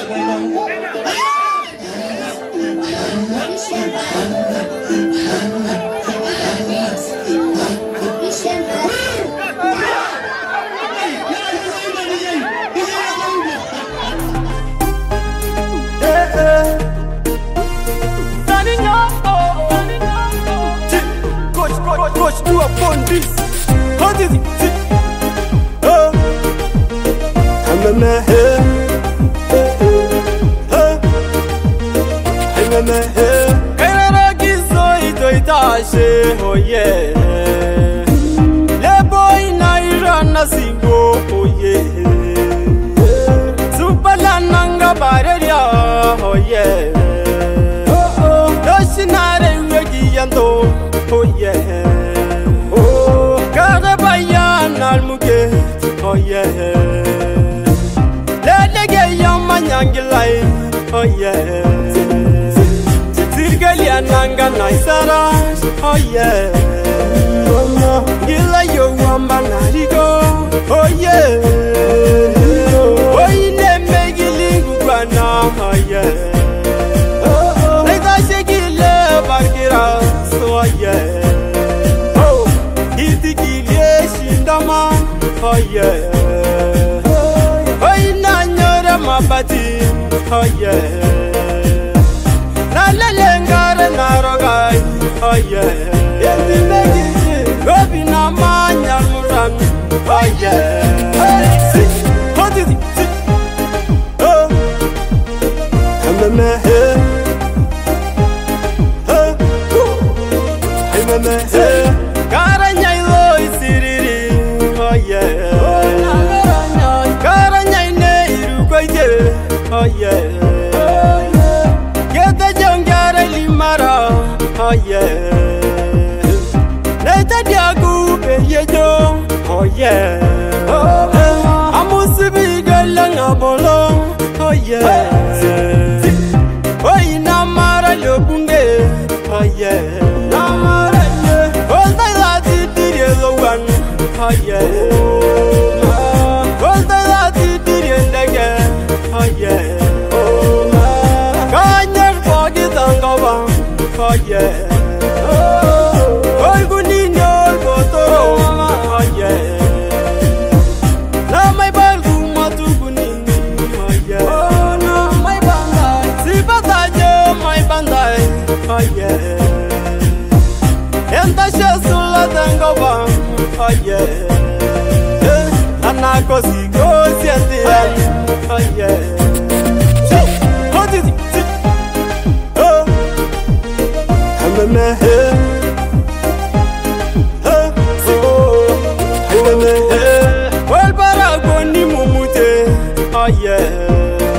Coach, coach, coach, do upon this. How did it? Oh, I'm a man. I'm a man. Era gizo ito itashe, oh yeah. Lebo inaira na singo, oh yeah. Supala nanga bareria, oh yeah. Oh oh, doshinare wegi yando, oh yeah. Oh, kare bayan almuge, oh yeah. Lelege yama nyangilai, oh yeah. Sirgalia nanga naisara, oh yeah. Gila yo wamba narigo, oh yeah. Oh ine megilingu kwana, oh yeah. Leta shekile bargira, so yeah. Oh, itikilie shindama, oh yeah. Oh inanyore mabati, oh yeah. Nalelengare narogai, oh yeah. Gobi na manya muran, oh yeah. Si, how did it? Si, oh. I'm a man. Oh, I'm a man. Karanya ilo isiriri, oh yeah. Karanya ine irukoije, oh yeah. Gete jongare limara, oh yeah. Neta diagu beyejo, oh yeah. Amusibi galanga bolo, oh yeah. Oh inamara lobunge, oh yeah. Namara ye, oh the lati diri lo one, oh yeah. Oh the lati diri ndege, oh yeah. Kanyer bogi tangawa, oh yeah. Oh gunini ol botoro, oh yeah. Na mai balgu matu gunini, oh yeah. Oh na mai bandai, si bataje mai bandai, oh yeah. Enta shesula tangawa, oh yeah. Anako si go siete, oh yeah. Si, how did it? Si, oh. I'm a man. Oh, si, I'm a man. Well, para ni mumute, oh yeah.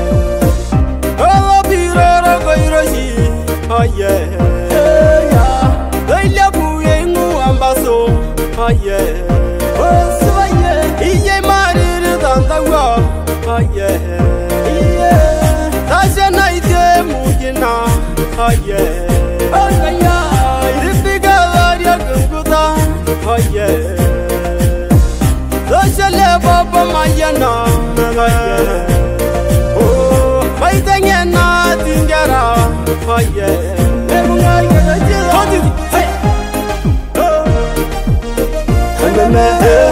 Oh, birora go iroshi, oh yeah. Leila buyengu ambaso, oh yeah. Oh, swaye, iye mariri dandawa, oh yeah. Yeah, tasha naite mugina, oh yeah. Oh yeah, iripiga varia gunguta, oh yeah. Tasha le baba mayana, oh yeah. Oh, maitengena tingara, oh yeah. How did it? Hey. Oh. I'm a man.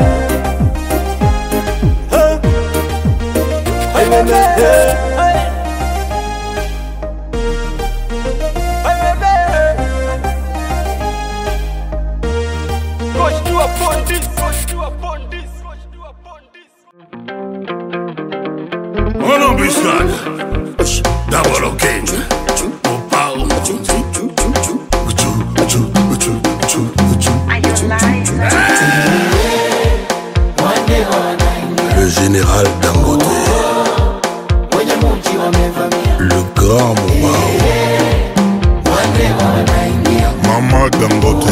Oh. I'm a man. I'm a man. Coach, do upon this. Coach, do upon this. Coach, do upon this. On embuscade. D'abord au king. Au pao. Le général Dangote. Le grand Momao. Maman Dangote.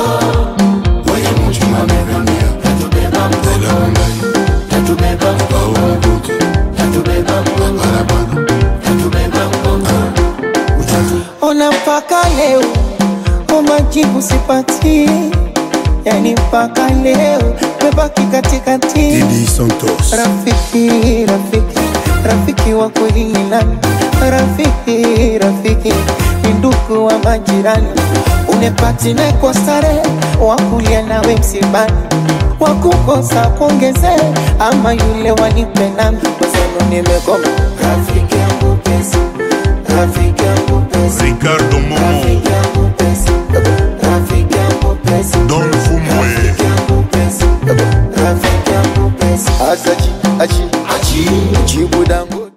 Ona mpaka leo o majibu sipati, yani mpaka leo mebaki katikati. Didi Santos. Rafiki, rafiki, rafiki wa kweli ni nani? Rafiki, rafiki ni ndugu wa majirani, unepatine kwa starehe, wakulia nawe msibani, wakukosa kuongezee, ama yule wanipe nami, kwa sababu nimekoma. Rafiki yangu pesa, rafiki yangu pesa, Ricardo Momo rafiki yangu pesa, rafiki yangu pesa, Don Fumwe rafiki yangu pesa, rafiki yangu pesa, asachi achi achi jibu dangu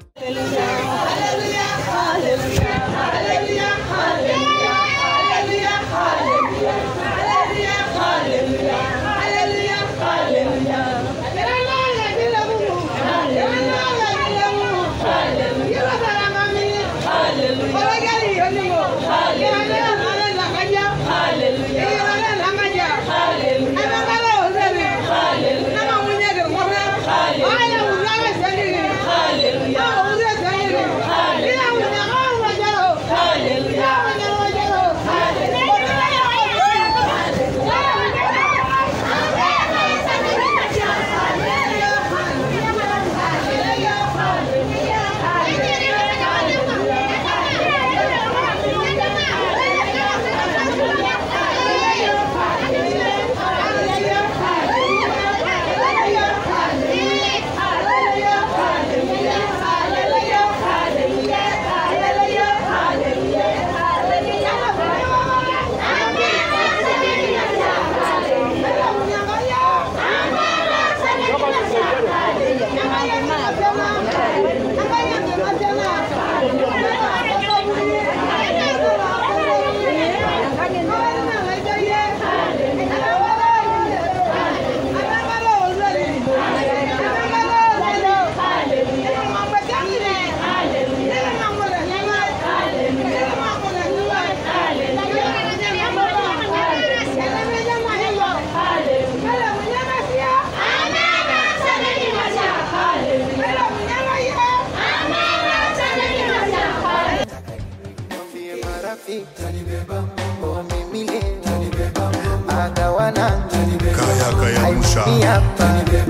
Mwambie marafiki oh, mimi leo agawana Kaya Kaya Musha haimni hapa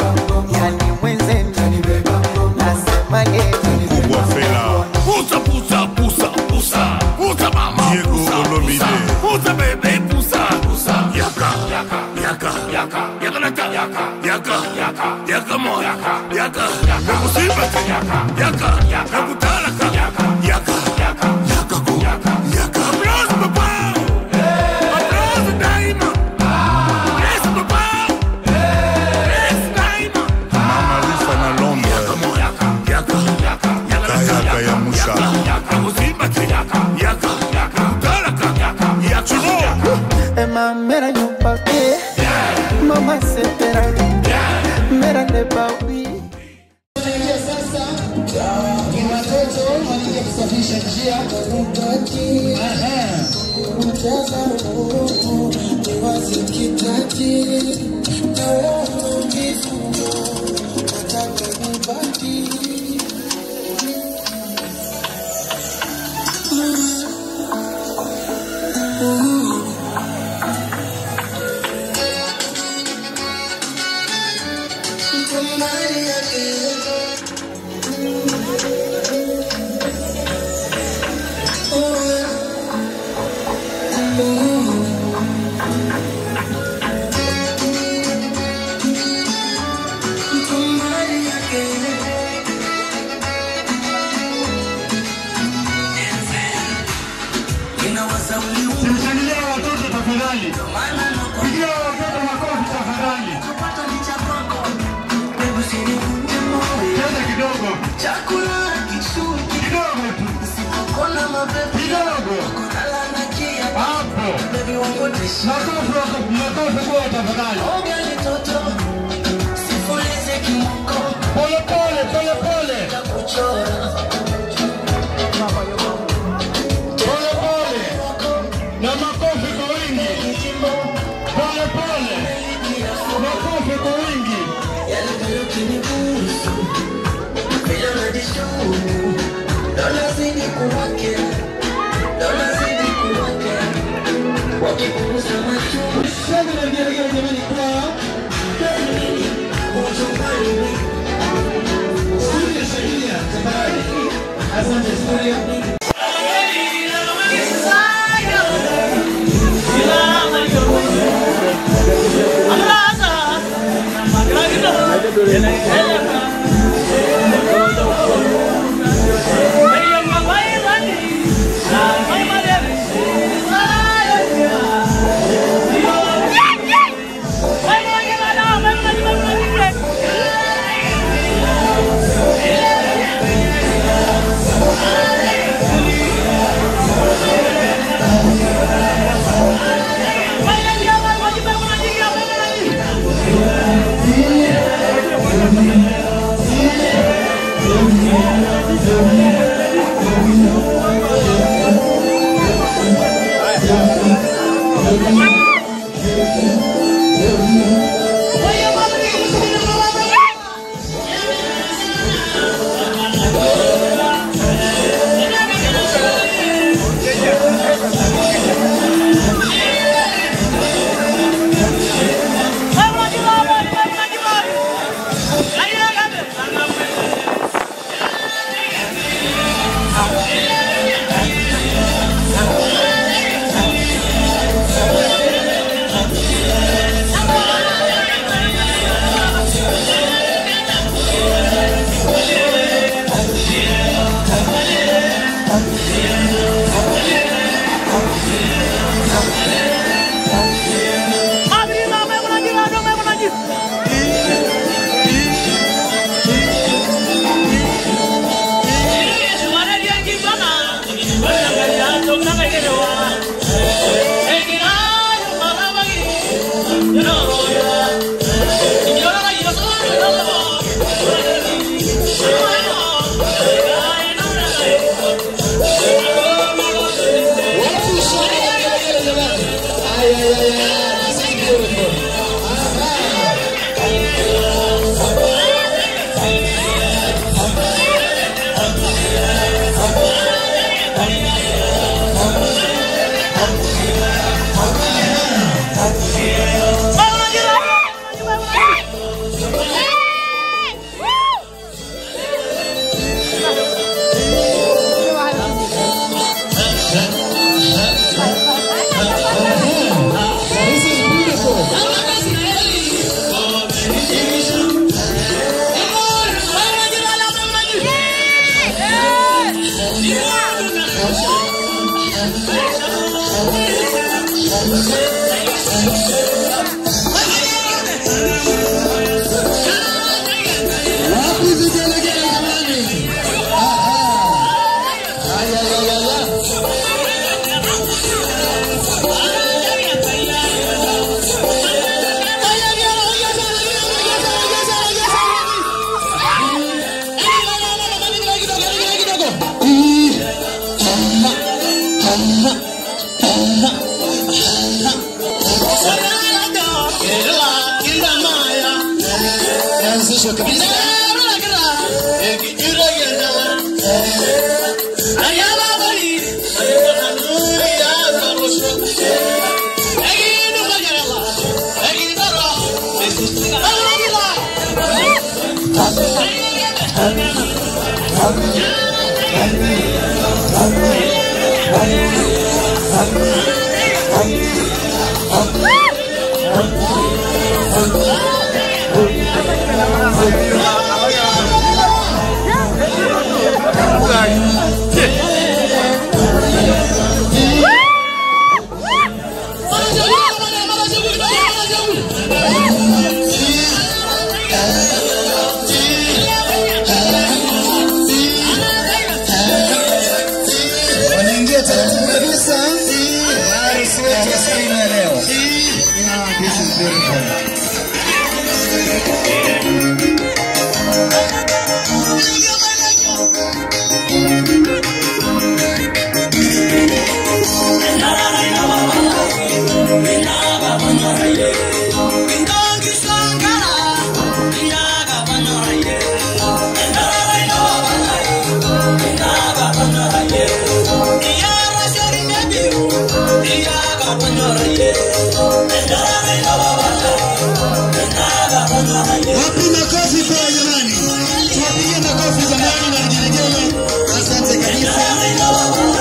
yani mwenzenu nasema leo Kubwa Fela Pusa, pusa, pusa, pusa, pusa mama, Diego pusa, Olomide. pusa, pusa bebe, pusa, pusa, yaka, yaka, yaka, yaka, yaka naka, yaka, yaka, yaka, yaka mo, yaka, yaka, yaka kusimba, yaka, yaka, yaka kutala, yaka, yaka, yaka, yaka ku, yaka, yaka. Applause papa, applause daima, yes papa, yes daima. Mama Rifa na Londres Yaka mo, yaka, yaka, yaka, yaka Kaya naka, Kaya Musha Emma mera nyumpake mama sepera mera nebawi sasa ni watoto wanakuja kusafisha njia mcheza ni wazikitaji na kifungo nataka nibaki Mshangilia watoto tafadhali. Pigia watoto makofi tafadhali. Cheza kidogo. Kidogo tu. Kidogo. Hapo. Makofi wako, makofi kwa tafadhali. Pole pole, pole pole. Pole pole. Na makofi kwa wingi. Pole pole. Makofi kwa wingi. Sasa na ndio jamani kwa Studio Shahiria, tafadhali. Wanaingia taratibu kabisa. Harusi wetu ya siku ya leo. Yeah, this is beautiful. Wapi makofi kwa jamani? Tupige makofi jamani na vigelegele. Asante kabisa.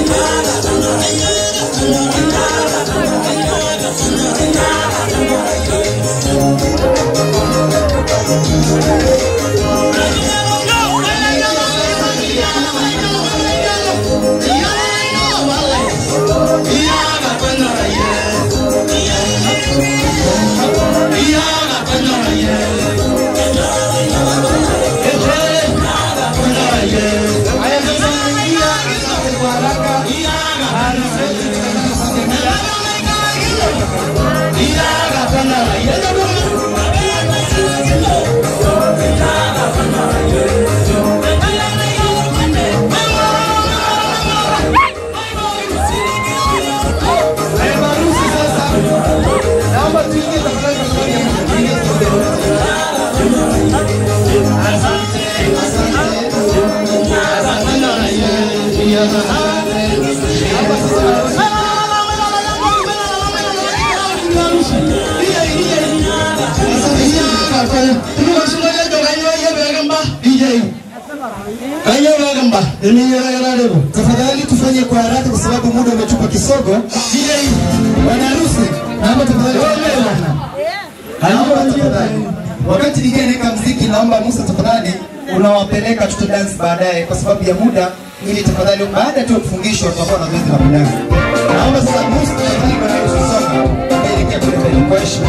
Tafadhali tufanye kwa haraka kwa sababu muda umetupa kisogo. Bwana harusi, naomba tafadhali Naomba tafadhali. Wakati DJ anaweka mziki, naomba Musa tafadhali unawapeleka tuta dance baadaye kwa sababu ya muda, ili tafadhali baada tu ya kufungishwa tutakuwa na zoezi la kudance. Naomba sasa Musa tafadhali bwana harusi soka elekea kule mbele kwa heshima.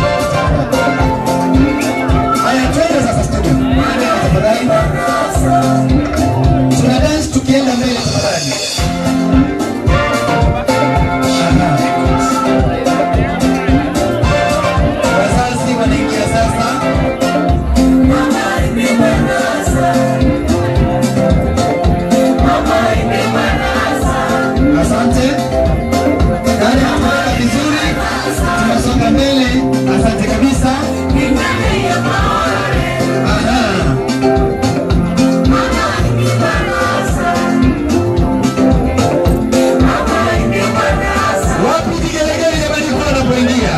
Haya, twende sasa studio. Twende tafadhali. Tuna dance tukienda mbele tafadhali. Aha. Wazazi wanaingia sasa. Asante. Dada tumeenda vizuri. Tunasonga mbele. Asante kabisa. Aha. Wapi vigelegele jamani kwa wanapoingia?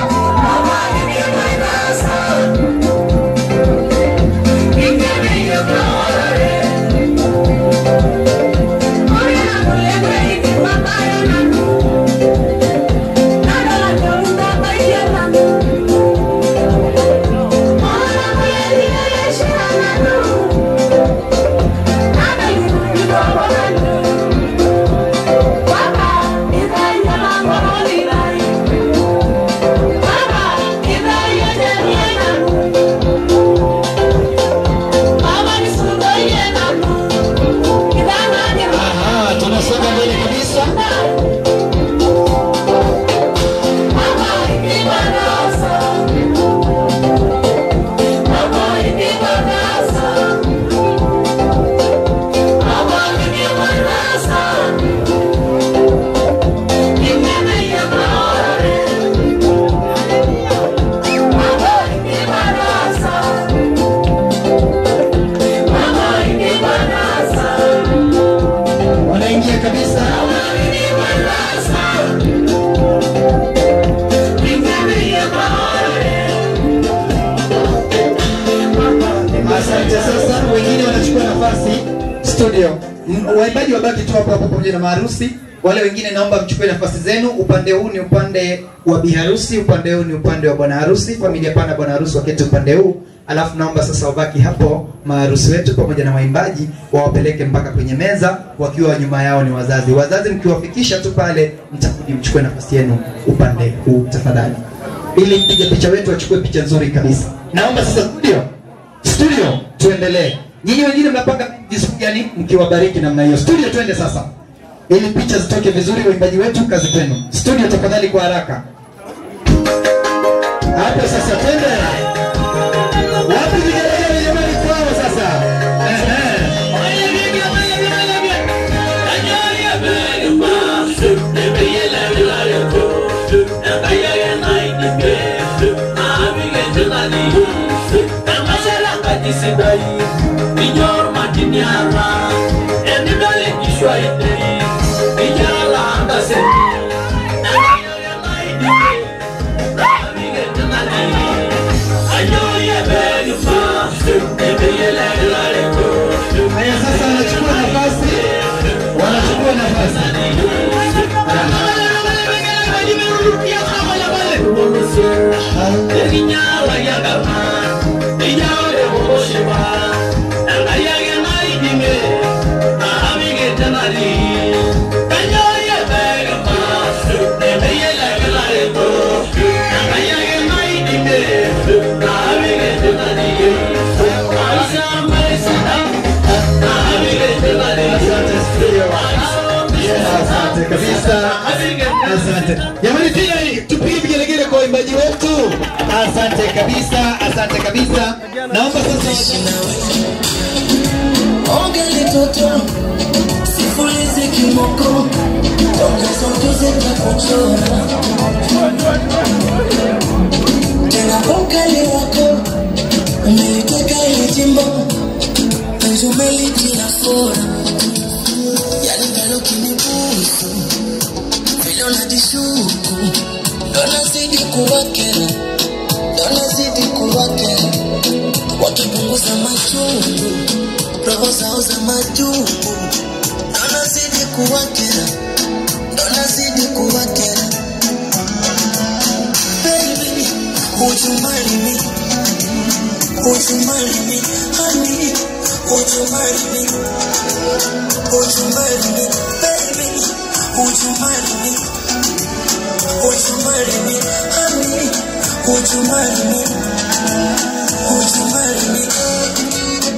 Aha, tunasonga mbele kabisa. Wanaingia kabisa. Asante. Sasa wengine wanachukua nafasi studio. M- Waimbaji wabaki tu hapo hapo pamoja na maharusi. Wale wengine naomba mchukue nafasi zenu. Upande huu ni upande wa biharusi, upande huu ni upande wa bwana harusi. Familia pana bwana harusi waketi upande huu, alafu naomba sasa wabaki hapo maharusi wetu pamoja na waimbaji wawapeleke mpaka kwenye meza, wakiwa nyuma yao ni wazazi. Wazazi mkiwafikisha tu pale, mtarudi mchukue nafasi yenu upande huu tafadhali, ili mpiga picha wetu achukue picha nzuri kabisa. Naomba sasa studio studio tuendelee. Nyinyi wengine mnapanga jinsi gani mkiwabariki namna hiyo. Studio twende sasa, ili picha zitoke vizuri. Waimbaji wetu, kazi kwenu. Studio tafadhali, kwa haraka hapo sasa, twende. Wapi vigelegele jamani kwao sasa? Ehe. Haya, sasa wanachukua nafasi, wanachukua nafasi. Asante kabisa. Asante. Jamani pia hii tupige vigelegele kwa waimbaji wetu. Asante kabisa. Asante kabisa. Naomba sasa Ongele toto sifulize kimoko ongezongeze takuchora tena ukali wako umeliteka ile jimbo penzi umelitia fora yani pelo kinibusu vile unajishuku ndo nazidi kuwakera ndo nazidi kuwakera wakipunguza machungu roho zao za majungu ndo nazidi kuwakera ndo nazidi kuwakera baby would you marry me would you marry me honey would you marry me would you marry me baby would you marry me would you marry me honey would you marry me would you marry me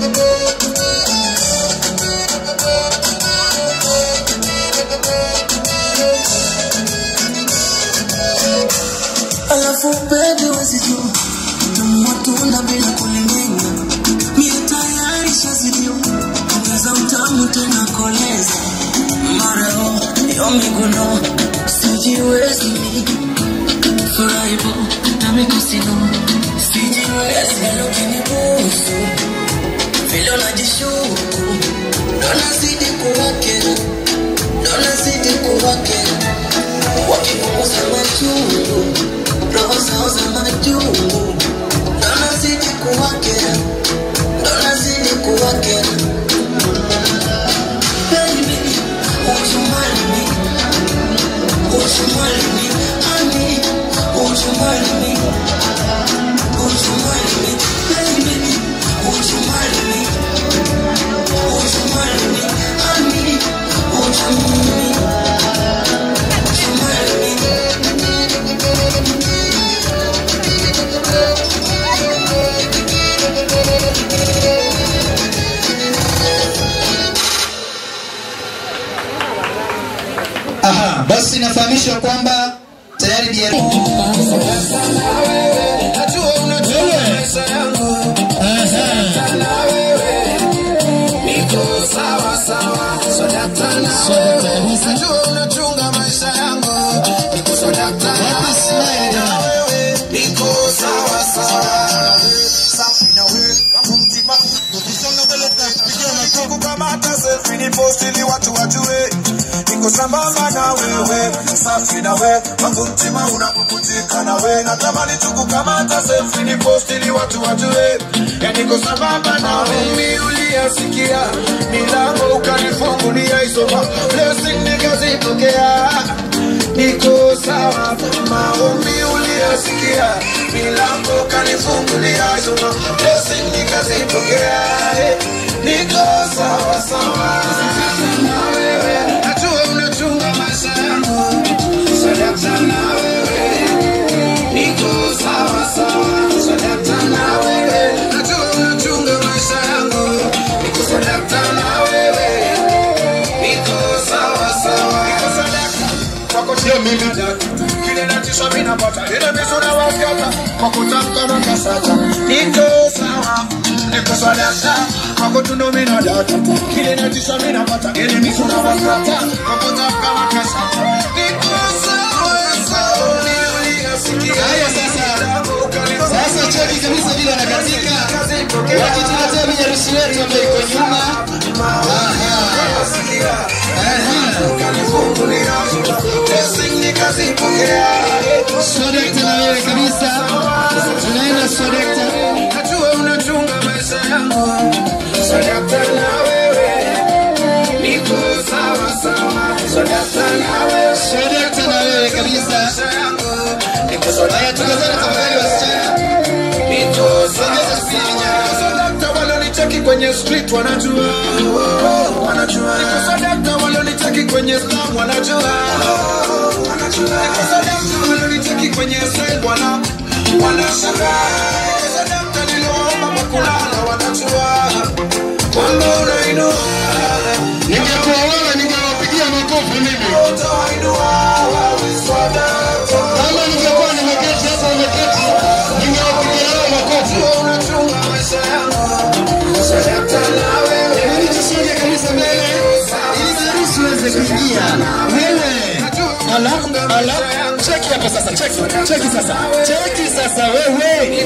alafu bebe wezijua matunda bila kulimenya mie tayari shazidio ongeza utamu tena koleza marao yo miguno sijiwezi mi furaibo na mikosino sijiwezi lokinibusu vile unajishuku ndo nazidi kuwakera ndo nazidi kuwakera wakipunguza machungu roho zao za majungu ndo nazidi kuwakera ndo nazidi kuwakera Baby, would you marry me? Would you marry me? Honey, would you marry me? Would you marry me? Baby, would you marry me? Would you marry me? Honey, would you marry me? Would you marry me? Aha, basi nafahamishwa kwamba tayari DR kukamata selfie ni post ili watu wajue niko sambamba na wewe safi na we wangu mtima unapukutika na we natamani tu kukamata selfie ni post ili watu wajue ya niko sambamba na wewe uliyasikia milango ukanifungulia isoma blessing nikazipokea niko sawa maombi uliyasikia milango kanifungulia isoma blessing nikazipokea eh, niko sawa sawa na wewe najua unachunga maisha yangu sadaka na wewe niko sawa sawa sadaka na wewe najua unachunga maisha yangu niko sadaka na wewe niko sawa sawa niko sadaka kwako sio mimi kile natisha mimi napata ile misura waskata kwa kutamka na kasata niko sawa niko sadaka kwako tundo mimi na data kile natisha mimi napata ile misura waskata kwa kutamka na kasata niko sawa sawa niliyasikia Haya sasa. Sasa cheki kabisa vile wanakatika. Wakituletea biharusi wetu ambaye iko nyuma. Swadakta na wewe kabisa. Tunaenda Swadakta. Najua unachunga maisha yangu Sadaka na wewe Niko sawa sawa Sadaka na wewe Swadakta na wewe kabisa. Maisha yangu kwenye street wanajua wanajua niko sadaka walionitaki kwenye slam wanajua wanajua niko sadaka walionitaki kwenye side wana wanashangaa niko sadaka niliwaomba makulala wanajua kwamba unainua Ningekuwa wewe ningewapigia makofi mimi. Kama ningekuwa nimeketi hapa umeketi, ningewapigia wewe makofi. Hebu tusonge kabisa mbele ili harusi uweze kuingia. Wewe ala ala, cheki hapa sasa, cheki cheki sasa, cheki sasa wewe.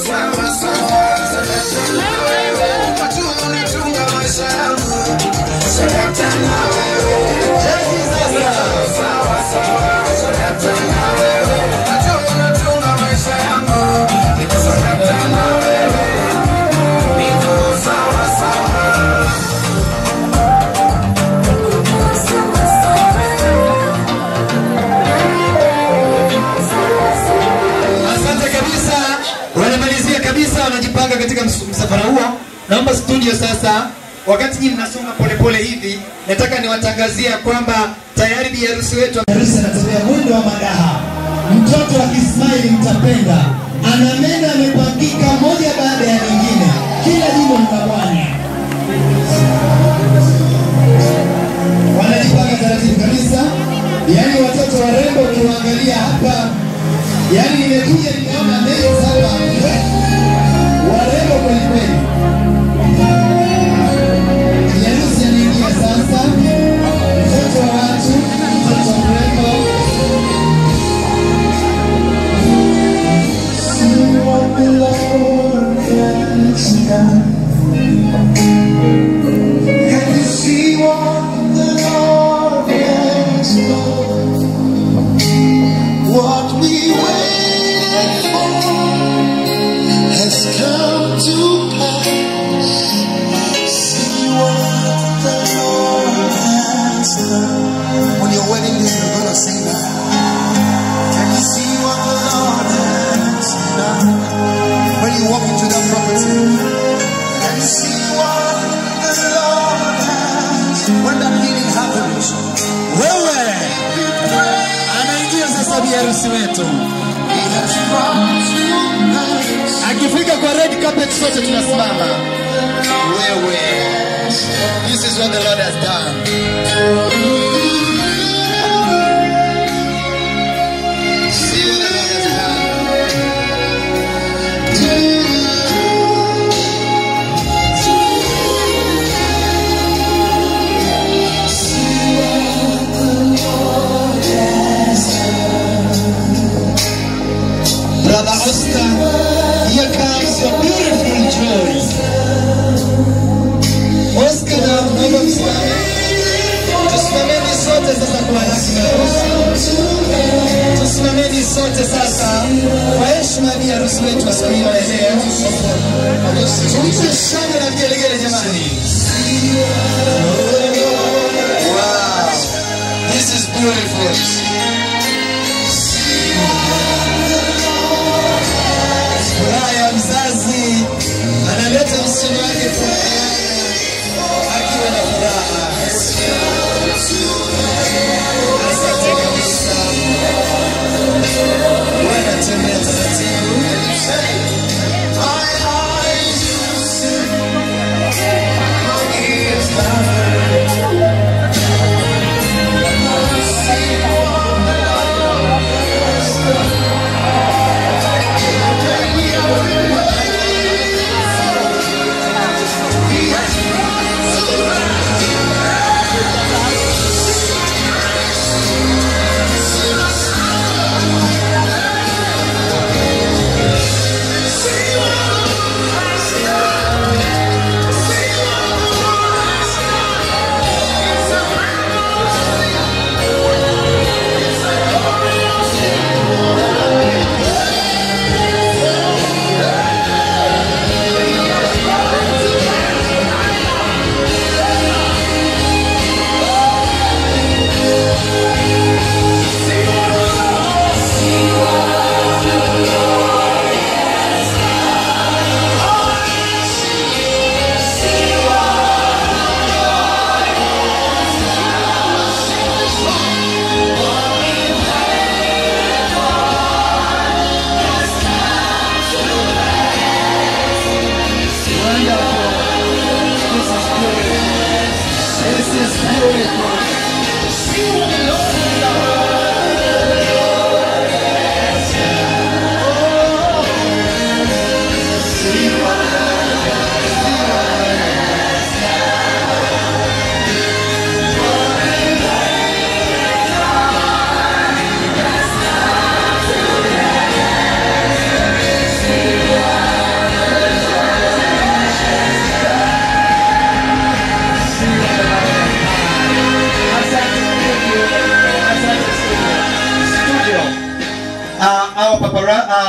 Asante kabisa, wanamalizia kabisa, wanajipanga katika ms- msafara huo. Naomba studio sasa, wakati nyinyi mnasonga polepole hivi, nataka niwatangazia kwamba tayari bi harusi wetu harusi anatembea mwendo wa madaha. Mtoto akismaili mtapenda, ana meno amepangika moja baada ya nyingine, kila jimbo lina bwana. Wanajipanga taratibu kabisa, yaani watoto warembo ukiwaangalia hapa Yaani nimekuja nikaona meli hapa warembo kweli kweli. Harusi anaingia sasa, mtoto wa watu, mtoto mrembo. See what the Lord has done. Can you see what the Lord has done? What we waited for has come to pass. See what the Lord has done. On your wedding day, you're gonna sing that. Can you see what the Lord has done? When you walk into that property, can you see what the Lord has When that healing happens, wewe anaingia sasa bi harusi wetu akifika kwa red carpet sote tunasimama wewe this is what the lord has done See what the Lord has Brother Oscar, here comes your beautiful joy. Oscar na naomba msimame. Tusimameni sote sasa kwa heshima ya harusi. Tusimameni sote sasa kwa heshima ya bi harusi wetu wa siku hiyo ya leo. Tumpe shangwe na vigelegele jamani. Wow. This is beautiful. furaha ya mzazi analeta msichana wake furaha akiwa na furaha. Asante kabisa. Wanatembea taratibu.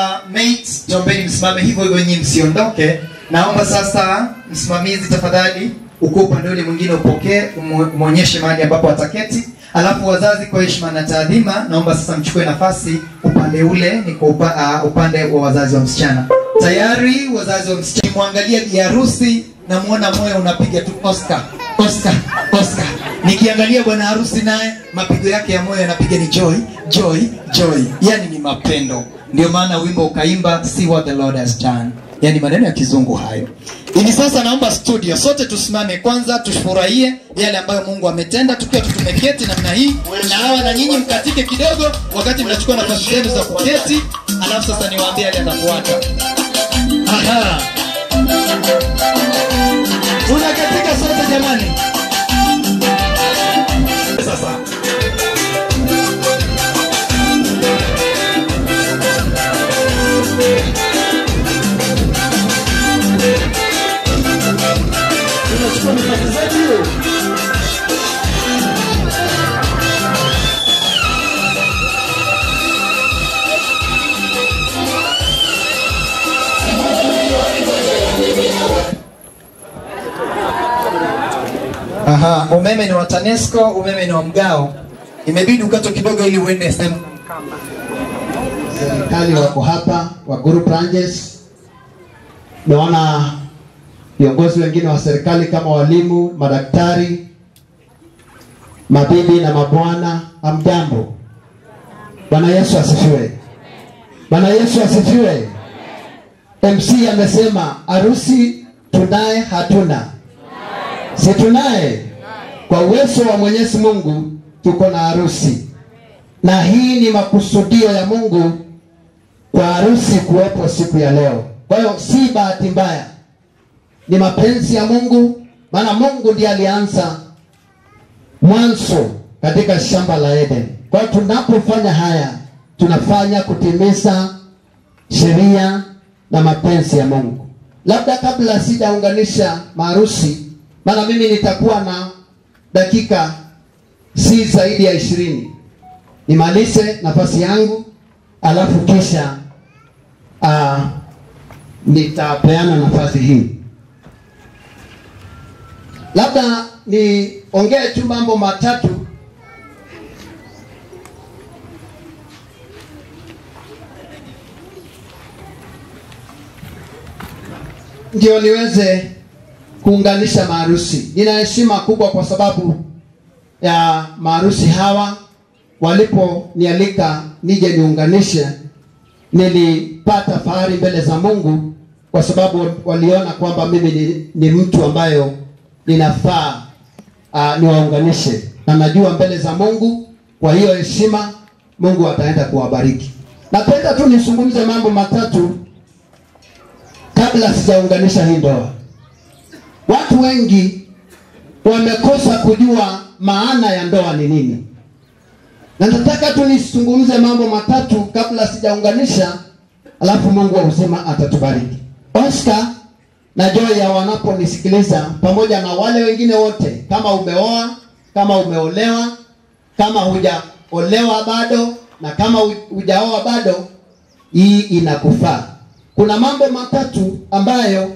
mates, naombeni msimame hivyo hivyo, nyinyi msiondoke. Naomba sasa msimamizi, tafadhali ukuu upande ule mwingine upokee, umu- umwonyeshe mahali ambapo ataketi. Alafu wazazi, kwa heshima na taadhima, naomba sasa mchukue nafasi upande ule, ni kwa upa, uh, upande wa wazazi wa msichana. Tayari wazazi wa msichana, mwangalia bi harusi, namwona moyo unapiga tu Oscar, Oscar, Oscar. Nikiangalia bwana harusi naye mapigo yake ya moyo yanapiga ni joy, joy, joy, yani ni mapendo. Ndio maana wimbo ukaimba see what the Lord has done, yani maneno ya kizungu hayo. Hivi sasa naomba studio sote tusimame kwanza, tufurahie yale ambayo Mungu ametenda tukiwa tu tumeketi namna hii, na hawa na nyinyi mkatike kidogo wakati mnachukua nafasi zenu za kuketi, alafu sasa niwaambie yale yatafuata. Aha, tunakatika sote jamani. Sasa tunachukua nafasi zetu. Aha, umeme ni wa TANESCO, umeme ni wa mgao. Imebidi ukatwe kidogo ili uende sehemu. serikali wako hapa wa group ranges. Naona viongozi wengine wa serikali kama walimu, madaktari, mabibi na mabwana, hamjambo. Bwana Yesu asifiwe. Bwana Yesu asifiwe. MC amesema harusi tunaye, hatuna? Si tunaye? Kwa uwezo wa Mwenyezi Mungu tuko na harusi, na hii ni makusudio ya Mungu kwa harusi kuwepo siku ya leo. Kwa hiyo si bahati mbaya, ni mapenzi ya Mungu, maana Mungu ndiye alianza mwanzo katika shamba la Eden. Kwa hiyo tunapofanya haya, tunafanya kutimiza sheria na mapenzi ya Mungu. Labda kabla sijaunganisha maharusi, maana mimi nitakuwa na dakika si zaidi ya ishirini nimalize nafasi yangu alafu kisha uh, nitapeana nafasi hii labda niongee tu mambo matatu ndio niweze kuunganisha maharusi nina heshima kubwa kwa sababu ya maharusi hawa waliponialika nije niunganishe nilipata fahari mbele za mungu kwa sababu waliona kwamba mimi ni, ni mtu ambayo ninafaa uh, niwaunganishe na najua mbele za mungu kwa hiyo heshima mungu ataenda kuwabariki napenda tu nizungumze mambo matatu kabla sijaunganisha hii ndoa watu wengi wamekosa kujua maana ya ndoa ni nini na nataka tu nizungumze mambo matatu kabla sijaunganisha alafu mungu wa uzima atatubariki oscar na joya wanaponisikiliza pamoja na wale wengine wote kama umeoa kama umeolewa kama hujaolewa bado na kama hu- hujaoa bado hii inakufaa kuna mambo matatu ambayo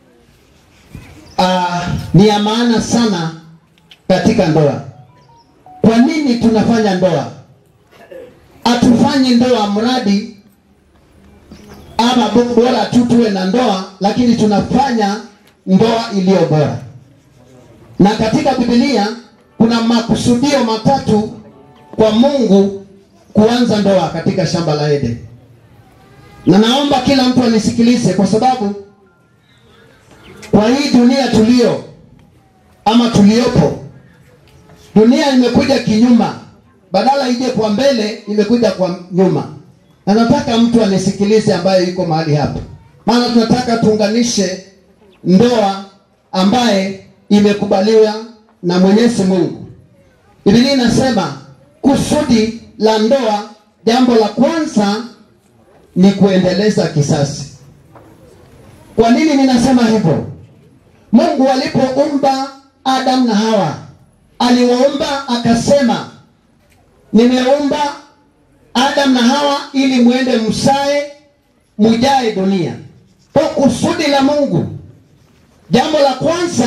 uh, ni ya maana sana katika ndoa kwa nini tunafanya ndoa hatufanyi ndoa mradi ama bo- bora tu tuwe na ndoa lakini tunafanya ndoa iliyo bora na katika bibilia kuna makusudio matatu kwa mungu kuanza ndoa katika shamba la eden na naomba kila mtu anisikilize kwa sababu kwa hii dunia tulio ama tuliopo dunia imekuja kinyuma badala ije kwa mbele imekuja kwa nyuma na nataka mtu anisikilize ambaye yuko mahali hapa maana tunataka tuunganishe ndoa ambaye imekubaliwa na mwenyezi mungu bibilia inasema kusudi la ndoa jambo la kwanza ni kuendeleza kisasi kwa nini ninasema hivyo mungu alipoumba adam na hawa aliwaumba akasema nimeumba adam na hawa ili mwende msae mujae dunia. Kwa kusudi la Mungu, jambo la kwanza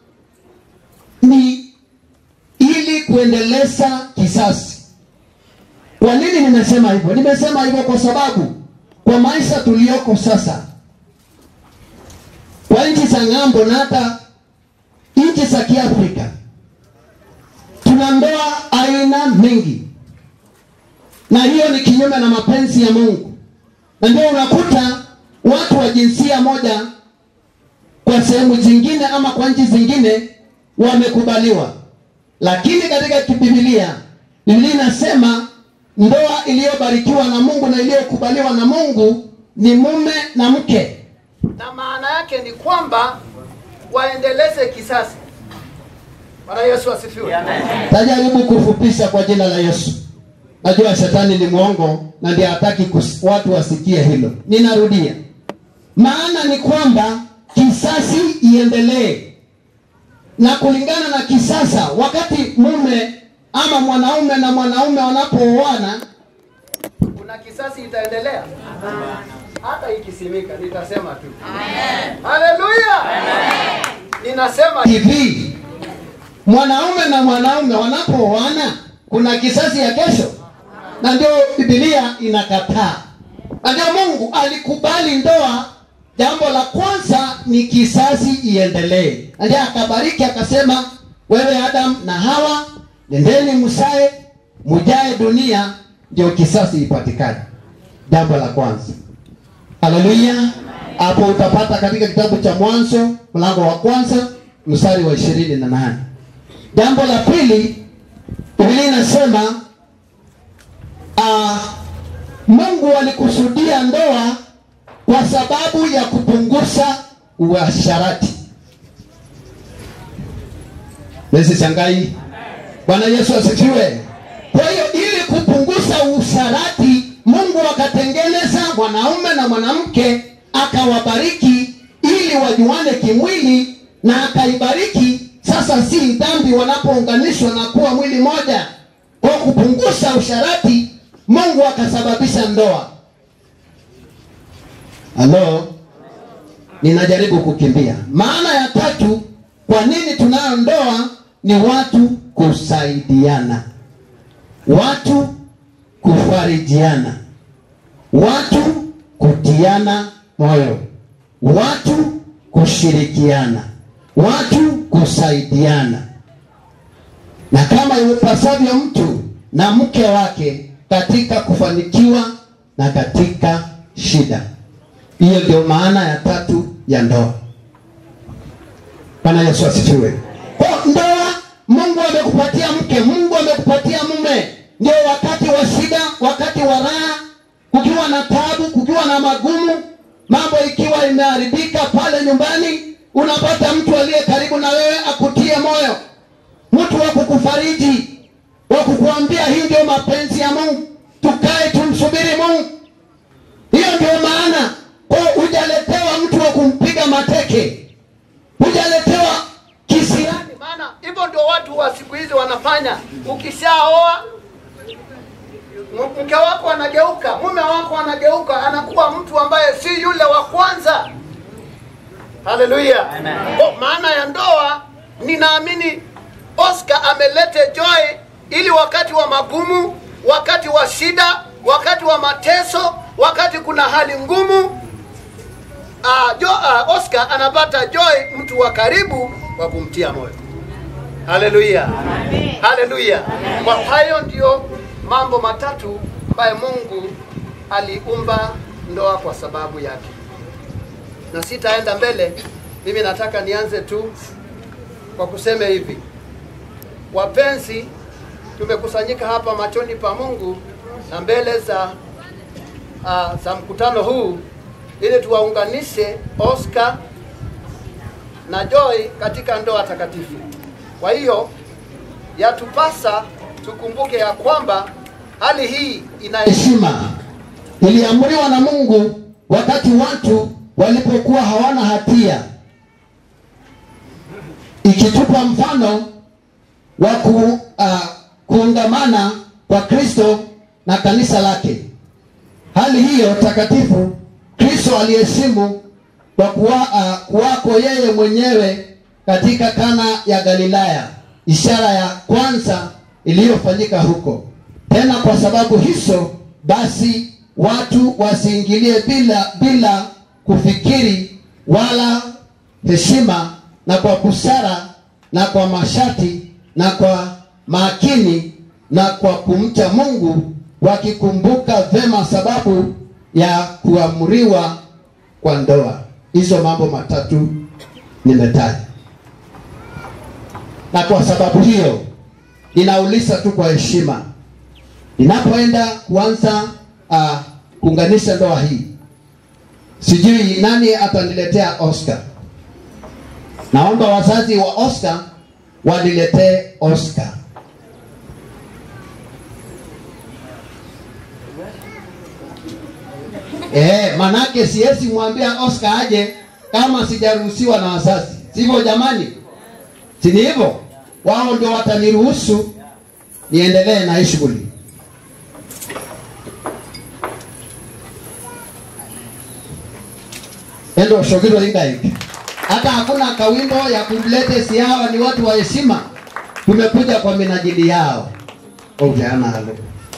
ni ili kuendeleza kisasi. Kwa nini nimesema hivyo? Nimesema hivyo kwa sababu kwa maisha tuliyoko sasa, kwa nchi za ng'ambo na hata nchi za Kiafrika, tuna ndoa aina mingi, na hiyo ni kinyume na mapenzi ya Mungu, na ndio unakuta watu wa jinsia moja kwa sehemu zingine ama kwa nchi zingine wamekubaliwa, lakini katika kibibilia Biblia inasema ndoa iliyobarikiwa na Mungu na iliyokubaliwa na Mungu ni mume na mke, na maana yake ni kwamba waendeleze kisasi. Bwana Yesu asifiwe. Tajaribu kufupisha kwa jina la Yesu. Najua shetani ni mwongo na ndiye hataki kus- watu wasikie hilo. Ninarudia, maana ni kwamba kisasi iendelee, na kulingana na kisasa, wakati mume ama mwanaume na mwanaume wanapooana, Kuna kisasi itaendelea hata ikisimika, nitasema tu haleluya. Ninasema hivi mwanaume na mwanaume wanapooana kuna kisasi ya kesho, na ndio Biblia inakataa, na ndio Mungu alikubali ndoa. Jambo la kwanza ni kisasi iendelee, na ndio akabariki akasema, wewe Adam na Hawa, nendeni msae, mujae dunia, ndio kisasi ipatikane. Jambo la kwanza. Haleluya. Hapo utapata katika kitabu cha Mwanzo mlango wa kwanza mstari wa ishirini na nane. Jambo la pili, Biblia inasema uh, Mungu alikusudia ndoa kwa sababu ya kupunguza uasharati. Nesi shangai. Bwana Yesu asifiwe. Kwa hiyo ili kupunguza usharati, Mungu akatengeneza mwanaume na mwanamke akawabariki ili wajuane kimwili, na akaibariki sasa si dhambi wanapounganishwa na kuwa mwili moja. Kwa kupunguza usharati, Mungu akasababisha ndoa. Halo, ninajaribu kukimbia. Maana ya tatu, kwa nini tunayo ndoa? Ni watu kusaidiana, watu kufarijiana, watu kutiana moyo, watu kushirikiana, watu kusaidiana, na kama iwapasavyo mtu na mke wake katika kufanikiwa na katika shida. Hiyo ndio maana ya tatu ya ndoa. Bwana Yesu asifiwe. Kwa ndoa, Mungu amekupatia mke, Mungu amekupatia mume, ndio wakati wa shida, wakati wa raha, kukiwa na tabu, kukiwa na magumu, mambo ikiwa imeharibika pale nyumbani, unapata mtu aliye karibu na wewe akutie moyo, mtu wa kukufariji, wa kukuambia hii ndio mapenzi ya Mungu, tukae tumsubiri Mungu. Hiyo ndio maana kwa hujaletewa mtu wa kumpiga mateke, hujaletewa kisirani. maana hivyo ndio watu wa siku hizi wanafanya. Ukishaoa m- mke wako anageuka, mume wako anageuka, anakuwa mtu ambaye si yule wa kwanza. Haleluya! Kwa maana ya ndoa, ninaamini Oscar amelete joy ili wakati wa magumu, wakati wa shida, wakati wa mateso, wakati kuna hali ngumu uh, jo, uh, Oscar anapata joy, mtu wa karibu wa kumtia moyo. Haleluya, haleluya. Kwa hayo ndio mambo matatu ambayo Mungu aliumba ndoa kwa sababu yake, na sitaenda mbele. Mimi nataka nianze tu kwa kusema hivi, wapenzi, tumekusanyika hapa machoni pa Mungu na mbele za uh, za mkutano huu ili tuwaunganishe Oscar na Joy katika ndoa takatifu. Kwa hiyo yatupasa tukumbuke ya kwamba hali hii ina heshima iliamriwa na Mungu wakati watu walipokuwa hawana hatia, ikitupa mfano wa ku, uh, kuungamana kwa Kristo na kanisa lake. Hali hiyo takatifu Kristo aliheshimu kwa kuwa, uh, kuwako yeye mwenyewe katika Kana ya Galilaya, ishara ya kwanza iliyofanyika huko. Tena kwa sababu hizo basi watu wasiingilie bila bila kufikiri wala heshima, na kwa busara na kwa mashati na kwa makini na kwa kumcha Mungu, wakikumbuka vema sababu ya kuamriwa kwa ndoa. Hizo mambo matatu nimetaja, na kwa sababu hiyo ninauliza tu kwa heshima, ninapoenda kuanza uh, kuunganisha ndoa hii, sijui nani ataniletea Oscar. Naomba wazazi wa Oscar waniletee Oscar. Eh, manake siwezi mwambia Oscar aje kama sijaruhusiwa na wazazi, sivyo jamani? Si ni hivyo? Wao ndio wataniruhusu niendelee na hii shughuli. Endo shogiro ingaiki. Hata hakuna kawimbo ya kumlete si hawa ni watu wa heshima. Tumekuja kwa minajili yao. Ujana halo.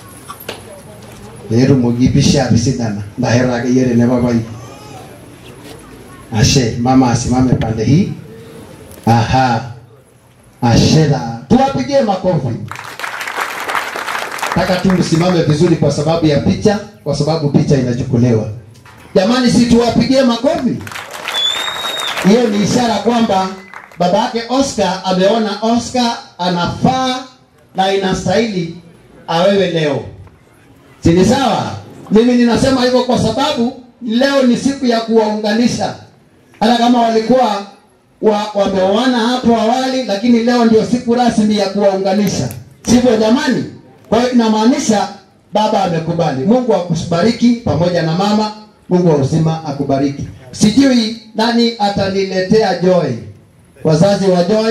Lero mugipisha bisidana. Ndahera yere ne baba hii. Ashe, mama asimame pande hii. Aha. Ashera. Tuwapigie makofi. Nataka tu msimame vizuri kwa sababu ya picha, kwa sababu picha inachukuliwa. Jamani, si tuwapigie makofi? Hiyo ni ishara kwamba baba yake Oscar ameona Oscar anafaa na inastahili awewe leo. Si ni sawa? Mimi ninasema hivyo kwa sababu leo ni siku ya kuwaunganisha, hata kama walikuwa wa, wameoana hapo awali, lakini leo ndio siku rasmi ya kuwaunganisha, sivyo jamani? Kwa hiyo inamaanisha baba amekubali. Mungu akubariki pamoja na mama. Mungu wa uzima akubariki. Sijui nani ataniletea Joy, wazazi wa Joy.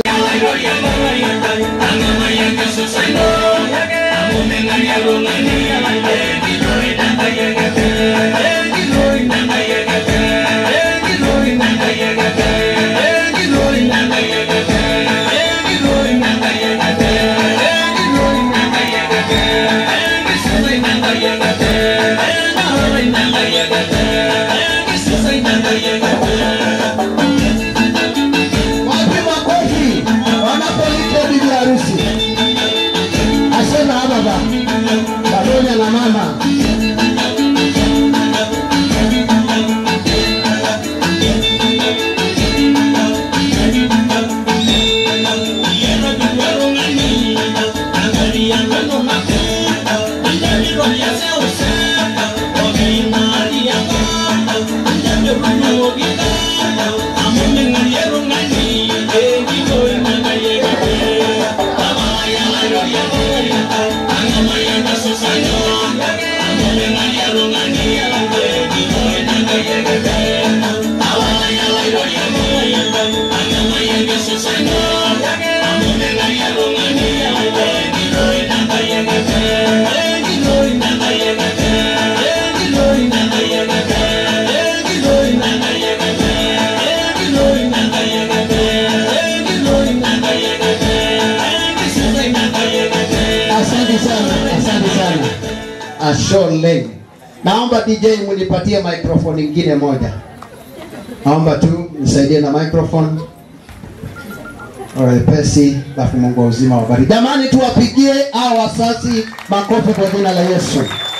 Wapi makofi wanapoitwa bibi harusi? Asema baba pamoja na mama. Asante sana, asante sana. Ashole. Naomba DJ munipatie microphone ingine moja. Naomba tu nisaidie na microphone. Wepesi, alafu Mungu wa uzima wabariki. Jamani, tuwapigie hao wasasi makofi kwa jina la Yesu.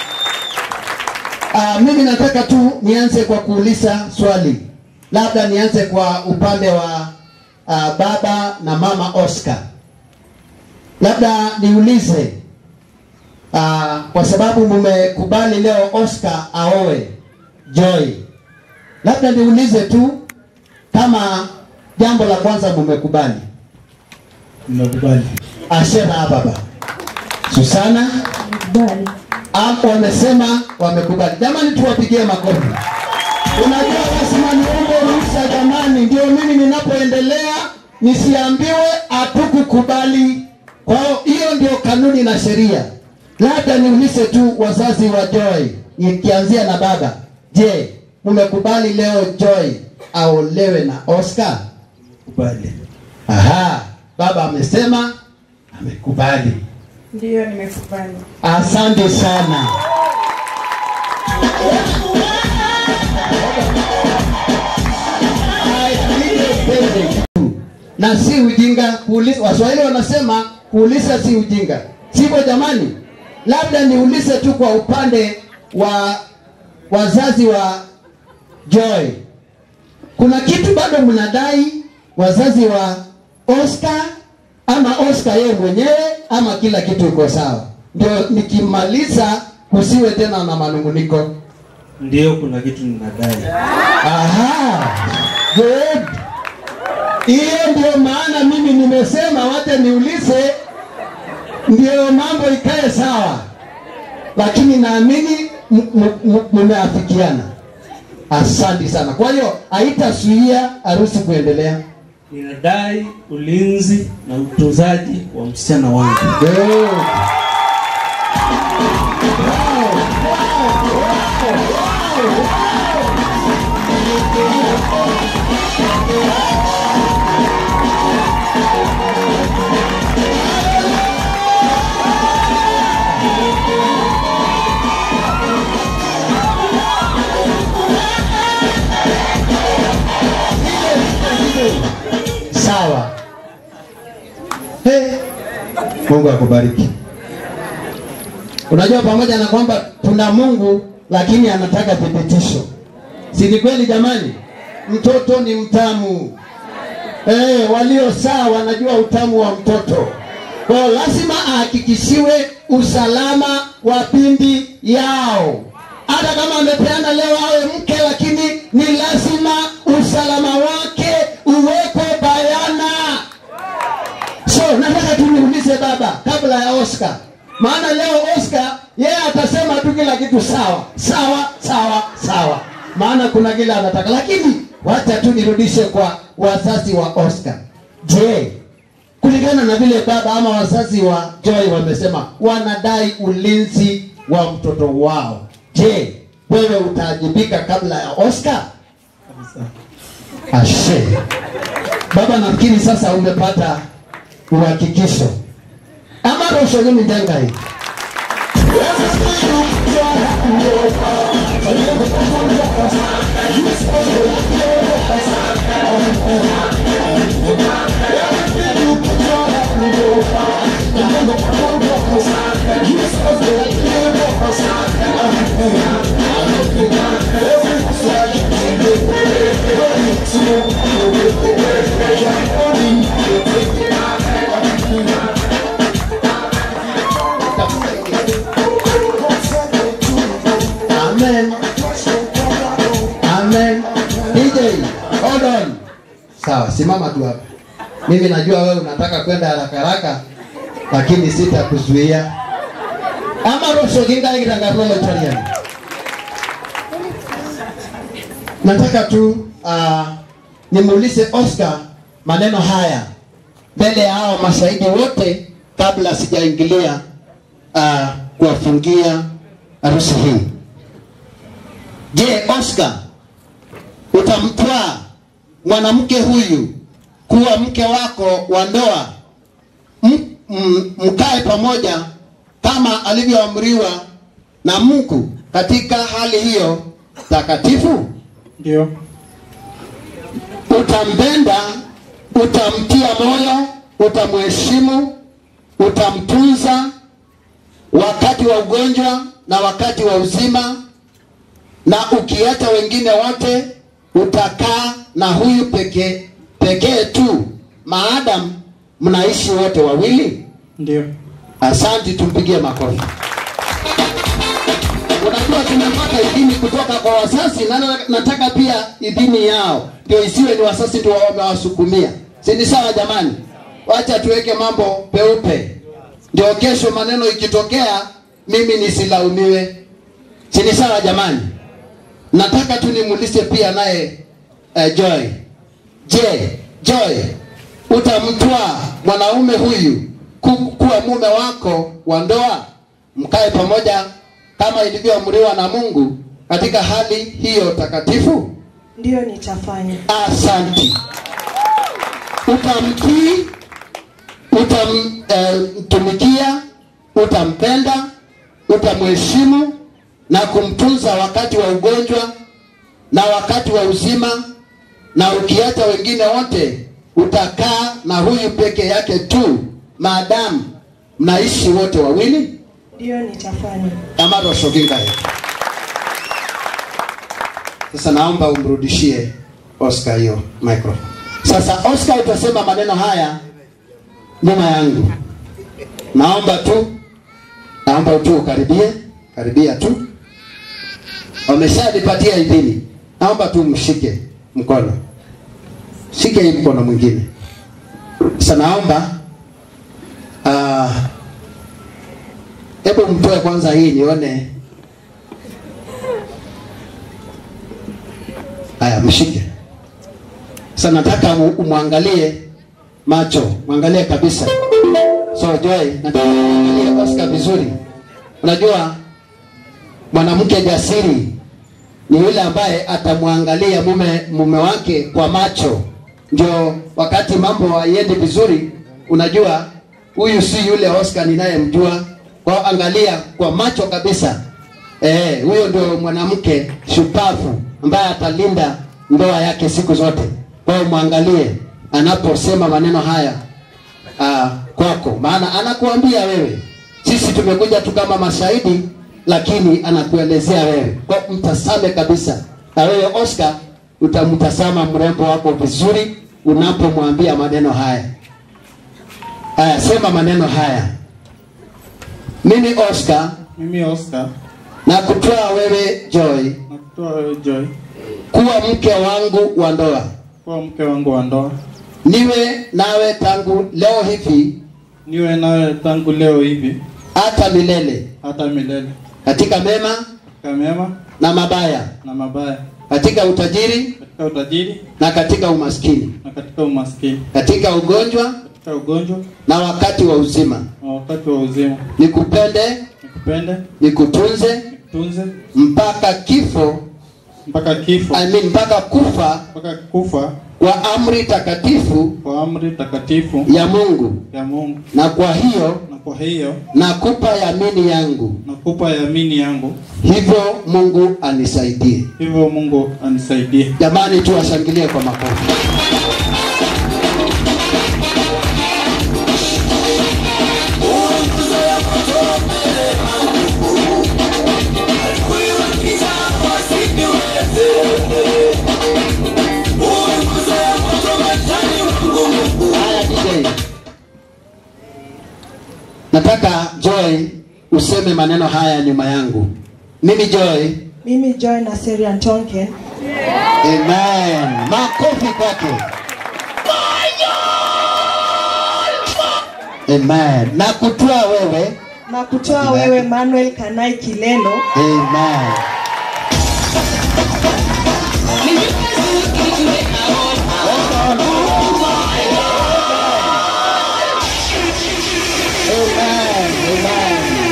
Uh, mimi nataka tu nianze kwa kuuliza swali, labda nianze kwa upande wa uh, baba na mama Oscar. Labda niulize uh, kwa sababu mmekubali leo Oscar aoe Joy, labda niulize tu kama jambo la kwanza mmekubali. Nimekubali. Ashera baba Susana hapo wamesema wamekubali. Jamani, tuwapigie makofi. Unajua lazima niombe ruhusa jamani, ndio mimi ninapoendelea nisiambiwe hatukukubali. Kwa hiyo hiyo ndio kanuni na sheria. Labda niulize tu wazazi wa Joy, nikianzia na baba, je, mmekubali leo Joy aolewe na Oscar? Kubali. Aha, baba amesema amekubali. Ndiyo, nimekubali. Asante sana. na si ujinga kuuliza. Waswahili wanasema kuuliza si ujinga, sivyo jamani? Labda niulize tu kwa upande wa wazazi wa Joy, kuna kitu bado mnadai wazazi wa Oscar ama Oscar yeye mwenyewe ama kila kitu iko sawa? Ndio nikimaliza kusiwe tena na manunguniko. Ndio, kuna kitu ninadai. Aha, good. Hiyo ndio maana mimi nimesema wacha niulize, ndio mambo ikae sawa, lakini naamini m- m- m- mmeafikiana. Asante sana. Kwa hiyo haitasuia harusi kuendelea. Ninadai ulinzi na utunzaji wa msichana wangu. Good. Sawa. Hey. Mungu akubariki. Unajua, pamoja na kwamba tuna Mungu, lakini anataka thibitisho, si ni kweli jamani? Mtoto ni mtamu. Eh, walio saa wanajua utamu wa mtoto. Kwa hiyo lazima ahakikishiwe usalama wa pindi yao. Hata kama amepeana leo awe mke, lakini ni lazima usalama wake uwekwe bayana. So nataka tu niulize baba kabla ya Oscar, maana leo Oscar yeye atasema tu kila kitu sawa sawa sawa sawa, maana kuna kile anataka, lakini wacha tu nirudishe kwa wazazi wa Oscar. Je, kulingana na vile baba ama wazazi wa Joy wamesema wanadai ulinzi wa mtoto wao, je, wewe utaajibika kabla ya Oscar? Ashe. Baba, nafikiri sasa umepata uhakikisho ama rosho nyumi ndangai Amen. Amen. DJ, hold on. Sawa, simama tu hapa. Mimi najua wewe unataka kwenda haraka haraka, lakini sitakuzuia. Ama rosho kinga kitangarolo chaliani. Nataka tu uh, nimuulize Oscar maneno haya mbele ya hao mashahidi wote kabla sijaingilia uh, kuwafungia harusi hii. Je, Oscar utamtwaa mwanamke huyu kuwa mke wako wa ndoa, M- m- mkae pamoja kama alivyoamriwa na Mungu katika hali hiyo takatifu? Ndio. Utampenda, utamtia moyo, utamheshimu, utamtunza wakati wa ugonjwa na wakati wa uzima, na ukiacha wengine wote utakaa na huyu pekee pekee tu, maadamu mnaishi wote wawili. Ndio. Asante, tumpigie makofi. Unajua tumepata idhini kutoka kwa wazazi na na- nataka pia idhini yao, ndio isiwe ni wazazi ndio wamewasukumia. Si ni sawa jamani? Wacha tuweke mambo peupe, ndio kesho maneno ikitokea mimi nisilaumiwe. Si ni sawa jamani? Nataka tu nimuulize pia naye uh, Joy. Je, Joy utamtwaa mwanaume huyu ku, kuwa mume wako wa ndoa, mkae pamoja kama ilivyoamriwa na Mungu katika hali hiyo takatifu? Ndiyo nitafanya. Asanti. Utamtii, utamtumikia, utampenda, utamheshimu na kumtunza wakati wa ugonjwa na wakati wa uzima, na ukiacha wengine wote utakaa na huyu peke yake tu, maadamu mnaishi wote wawili. Ndiyo nitafanya. Amaro Shoginga yetu. Sasa naomba umrudishie Oscar hiyo microphone. Sasa Oscar utasema maneno haya nyuma yangu. Naomba tu, naomba tu ukaribie, karibia tu. Wameshanipatia idhini, naomba tu mshike mkono, shike hii mkono mwingine. Sasa naomba ah, hebu mtoe kwanza hii nione. Haya, mshike. Sasa nataka mu- umwangalie macho, mwangalie kabisa. So Joy, nataka umwangalie Oscar vizuri. Unajua mwanamke jasiri ni yule ambaye atamwangalia mume mume wake kwa macho, ndio wakati mambo haiendi vizuri, unajua huyu si yule Oscar ninayemjua. Kwa hiyo angalia kwa macho kabisa. Eh, huyo ndio mwanamke shupavu ambaye atalinda ndoa yake siku zote. Kwa hiyo mwangalie anaposema maneno haya uh, kwako, maana anakuambia wewe. Sisi tumekuja tu kama mashahidi, lakini anakuelezea wewe. Kwa hiyo mtasame kabisa, na wewe Oscar utamtazama mrembo wako vizuri unapomwambia maneno haya. Haya, sema maneno haya. Mimi Oscar Mimi Oscar na kutoa wewe Joy nakutoa wewe Joy kuwa mke wangu wa ndoa, kuwa mke wangu wa ndoa, niwe nawe tangu leo hivi niwe nawe tangu leo hivi hata milele, hata milele, katika mema katika mema na mabaya, na mabaya, katika utajiri katika utajiri na katika umaskini, na katika umaskini, katika ugonjwa katika ugonjwa na wakati wa uzima, na wakati wa uzima, nikupende, nikupende, nikutunze nikutunze mpaka kifo, mpaka kifo, I mean, mpaka kufa mpaka kufa kwa amri takatifu kwa amri takatifu ya Mungu, ya Mungu. na kwa hiyo Na kwa hiyo nakupa yamini yangu, nakupa yamini yangu, hivyo Mungu anisaidie. hivyo Mungu anisaidie. Jamani, tuwashangilie kwa makofi. Haya, DJ. Nataka Joy useme maneno haya nyuma yangu. Mimi Joy. Mimi Joy Naseri Antonke Amen. Makofi kwake. Amen. Na kutoa wewe. na kutoa wewe Manuel Kanai Kilelo Amen. Amen. Amen.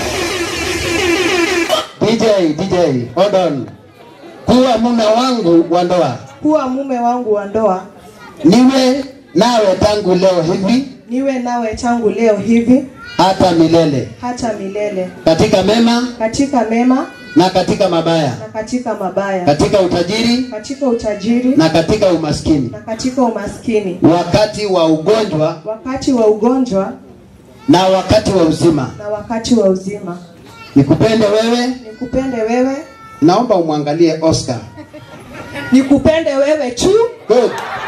DJ, DJ, hold on. Kuwa mume wangu wa ndoa. kuwa mume wangu wa ndoa, Niwe nawe tangu leo hivi niwe nawe tangu leo hivi hata milele. hata milele, Katika mema katika mema na katika mabaya. na katika mabaya, Katika utajiri katika utajiri na katika umaskini. na katika umaskini, Wakati wa ugonjwa wakati wa ugonjwa na wakati wa uzima. na wakati wa uzima. Nikupende wewe. Nikupende wewe, Naomba umwangalie Oscar. nikupende wewe tu Good.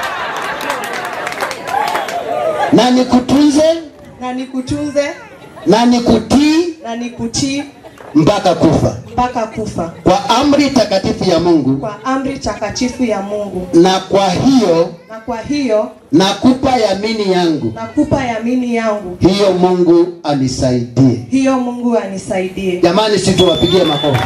Na nikutunze na nikutunze na nikutii na nikutii mpaka kufa mpaka kufa, kwa amri takatifu ya Mungu, kwa amri takatifu ya Mungu. na kwa hiyo Na kwa hiyo nakupa yamini yangu, nakupa yamini yangu, hiyo Mungu anisaidie. hiyo Mungu anisaidie. Jamani, si tuwapigie makofi.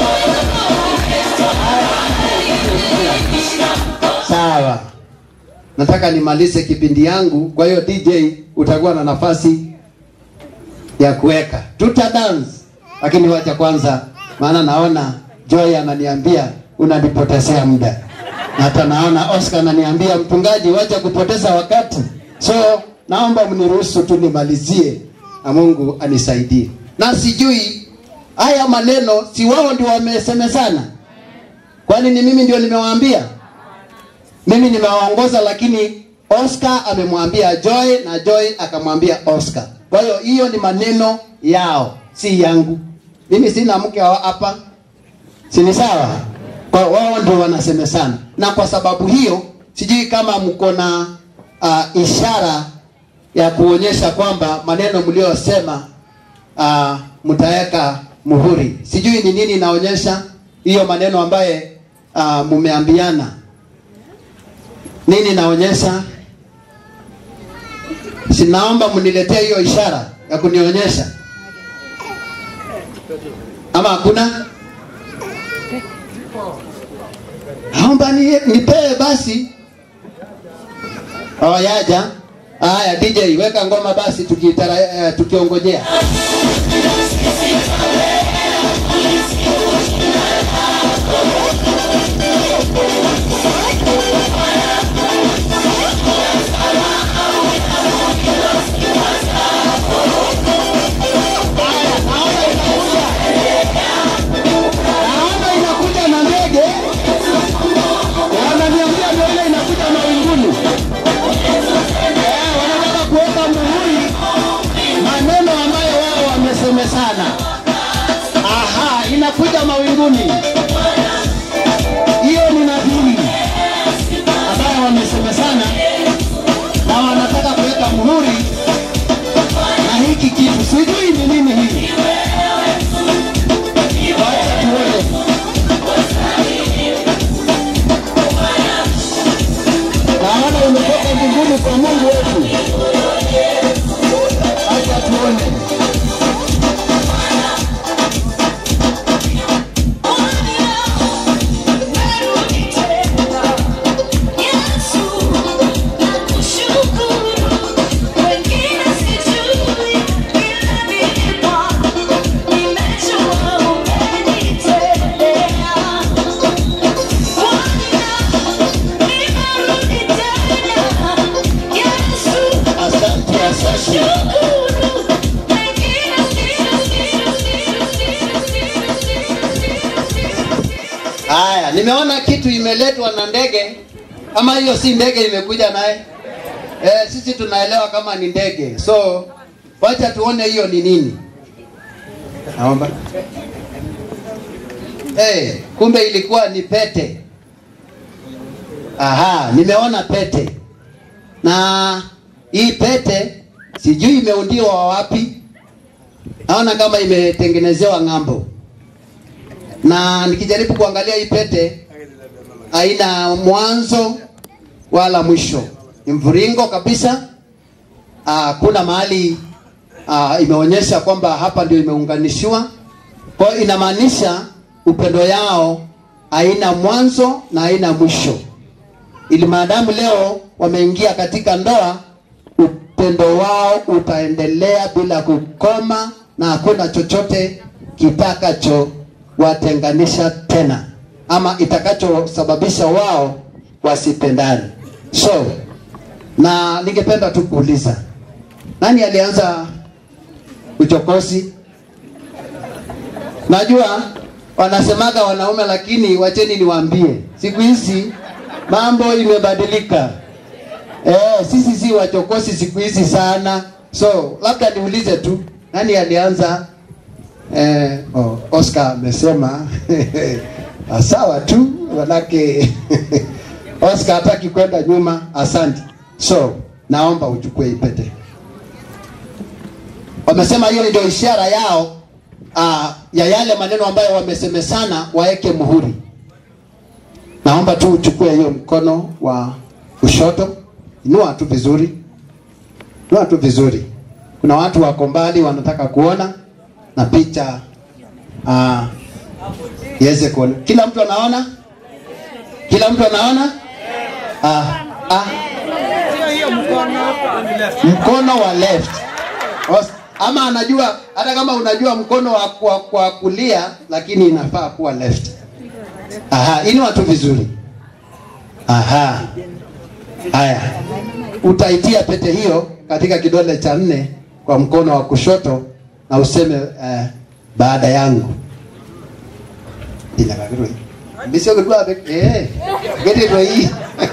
Sawa. nataka nimalize kipindi yangu kwa hiyo dj utakuwa na nafasi ya kuweka tuta dance lakini wacha kwanza maana naona joy ananiambia unanipotezea muda na hata naona oscar ananiambia mchungaji wacha kupoteza wakati so naomba mniruhusu tu nimalizie na mungu anisaidie na sijui haya maneno si wao ndio wamesemezana kwani ni mimi ndio nimewaambia mimi nimewaongoza lakini oscar amemwambia joy na joy akamwambia oscar kwa hiyo hiyo ni maneno yao si yangu mimi sina mke wa hapa si ni sawa kwa wao ndio wanasemesana na kwa sababu hiyo sijui kama mko na uh, ishara ya kuonyesha kwamba maneno mliosema uh, mtaweka muhuri sijui ni nini inaonyesha hiyo maneno ambaye uh, mumeambiana nini naonyesha sinaomba mniletee hiyo ishara ya kunionyesha ama hakuna naomba ni, nipee basi oh, yaja haya dj weka ngoma basi tukitara, uh, tukiongojea naona inakuja na ndege wananiambia ndio ile inakuja mawinguni Eh, wanataka kuweka muhuri maneno ambayo wao wamesemesana aha inakuja mawinguni hiyo ni nadhiri ambayo wamesemesana na wanataka kuweka muhuri na hiki kitu sijui ni nini hii Wacha tuone. naona umetoka mbinguni kwa mungu wetu acha tuone asante asante haya nimeona kitu imeletwa na ndege ama hiyo si ndege imekuja naye eh, sisi tunaelewa kama ni ndege so wacha tuone hiyo ni nini naomba hey, kumbe ilikuwa ni pete aha nimeona pete na hii pete sijui imeundiwa wapi naona kama imetengenezewa ng'ambo na nikijaribu kuangalia hii pete haina mwanzo wala mwisho ni mviringo kabisa Ah, kuna mahali ah, imeonyesha kwamba hapa ndio imeunganishiwa kwa hiyo inamaanisha upendo yao haina mwanzo na haina mwisho ili maadamu leo wameingia katika ndoa upendo wao utaendelea bila kukoma na hakuna chochote kitakacho watenganisha tena ama itakachosababisha wao wasipendane so na ningependa tu kuuliza nani alianza uchokozi najua wanasemaga wanaume lakini wacheni niwaambie siku hizi mambo imebadilika eh, sisi si wachokozi siku hizi sana so labda niulize tu nani alianza eh, oh, oscar amesema ah, sawa tu manake oscar hataki kwenda nyuma asante so naomba uchukue ipete wamesema hiyo ndio ishara yao uh, ya yale maneno ambayo wamesemesana waeke muhuri naomba tu uchukue hiyo mkono wa kushoto inua tu vizuri inua tu vizuri kuna watu wako mbali wanataka kuona na picha uh, iweze kuona kila mtu anaona kila mtu anaona ah, ah, mkono wa left Os- ama anajua hata kama unajua mkono wa kwa, kwa kulia lakini inafaa kuwa left aha ini watu vizuri aha haya utaitia pete hiyo katika kidole cha nne kwa mkono wa kushoto na useme uh, baada yangu inakagirwe mbisio kudua eh geti ndio hii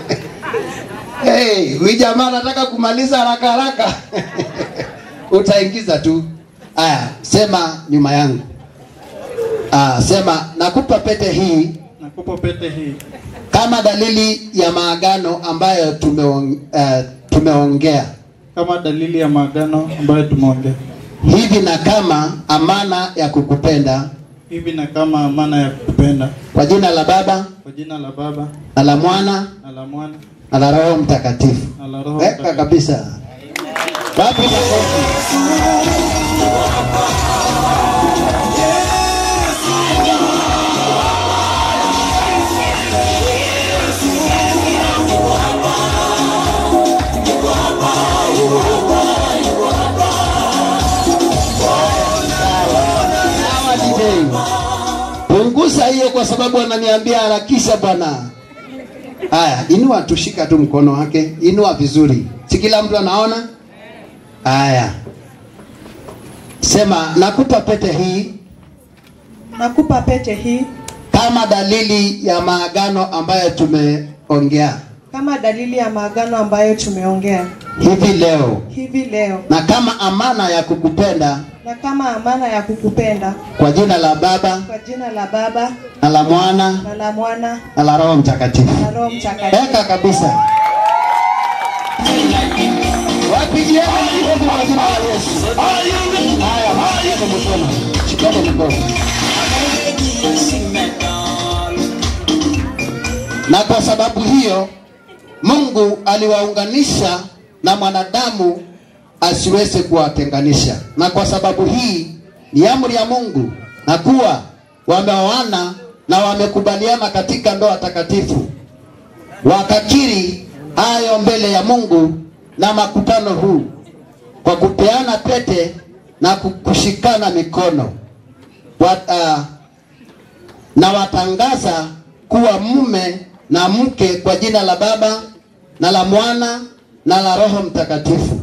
hey huyu jamaa anataka kumaliza haraka haraka utaingiza tu aya sema nyuma yangu ah, sema nakupa pete hii Nakupa pete hii kama dalili ya maagano ambayo tumeong, uh, tumeongea kama dalili ya maagano ambayo tumeongea hivi na kama amana ya kukupenda hivi na kama amana ya kukupenda kwa jina la baba kwa jina la Baba na la mwana na la Mwana na la roho mtakatifu na la Roho weka Mtakatifu. kabisa wapi makofi Sawa, DJ. punguza hiyo kwa sababu ananiambia harakisha bwana haya inua tushika tu mkono wake inua vizuri si kila mtu anaona haya sema nakupa pete hii Nakupa pete hii kama dalili ya maagano ambayo tumeongea kama dalili ya maagano ambayo tumeongea hivi leo hivi leo, na kama amana ya kukupenda na kama amana ya kukupenda kwa jina la baba kwa jina la Baba na la mwana na la Mwana na la roho mtakatifu na Roho Mtakatifu. weka kabisa wapigieni makofi kwa jina la Yesu. Haya, shikeni mkono, shikeni mkono. Na kwa sababu hiyo Mungu aliwaunganisha na mwanadamu asiweze kuwatenganisha, na kwa sababu hii ni amri ya Mungu, na kuwa wameoana na wamekubaliana katika ndoa takatifu, wakakiri hayo mbele ya Mungu na makutano huu kwa kupeana pete na kushikana mikono Wat, uh, na watangaza kuwa mume na mke kwa jina la Baba na la Mwana na la Roho Mtakatifu.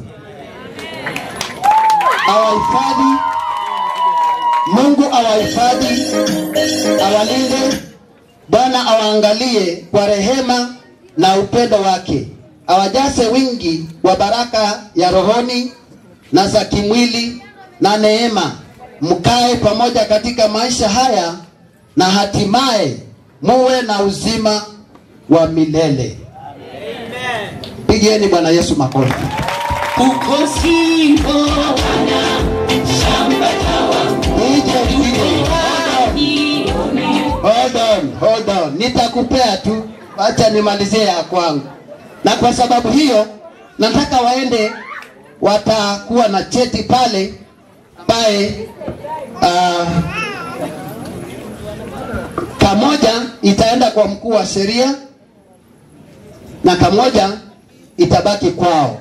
Awahifadhi Mungu, awahifadhi, awalinde. Bwana awaangalie kwa rehema na upendo wake, awajaze wingi wa baraka ya rohoni na za kimwili na neema, mkae pamoja katika maisha haya na hatimaye muwe na uzima wa milele. Pigieni Bwana Yesu makofi. Uko singo DJ, DJ, Hold on, hold on. Nitakupea tu, acha nimalizie ya kwangu. Na kwa sababu hiyo nataka waende, watakuwa na cheti pale ambaye uh, kamoja itaenda kwa mkuu wa sheria na kamoja itabaki kwao.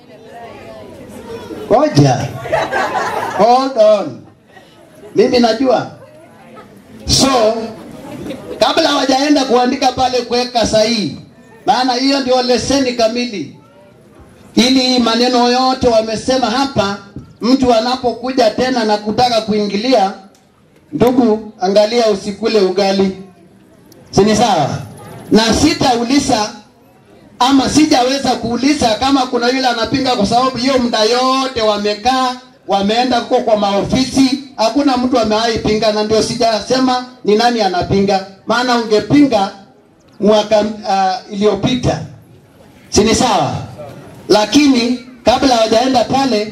Ngoja, hold on, mimi najua so kabla hawajaenda kuandika pale kuweka sahihi, maana hiyo ndio leseni kamili, ili hii maneno yote wamesema hapa, mtu anapokuja tena na kutaka kuingilia, ndugu, angalia usikule ugali, si ni sawa? Na sitauliza ama sijaweza kuuliza kama kuna yule anapinga, kwa sababu hiyo muda yote wamekaa wameenda huko kwa maofisi, hakuna mtu amewahi pinga, na ndio sijasema ni nani anapinga, maana ungepinga mwaka uh, iliyopita, si ni sawa? Lakini kabla hawajaenda pale,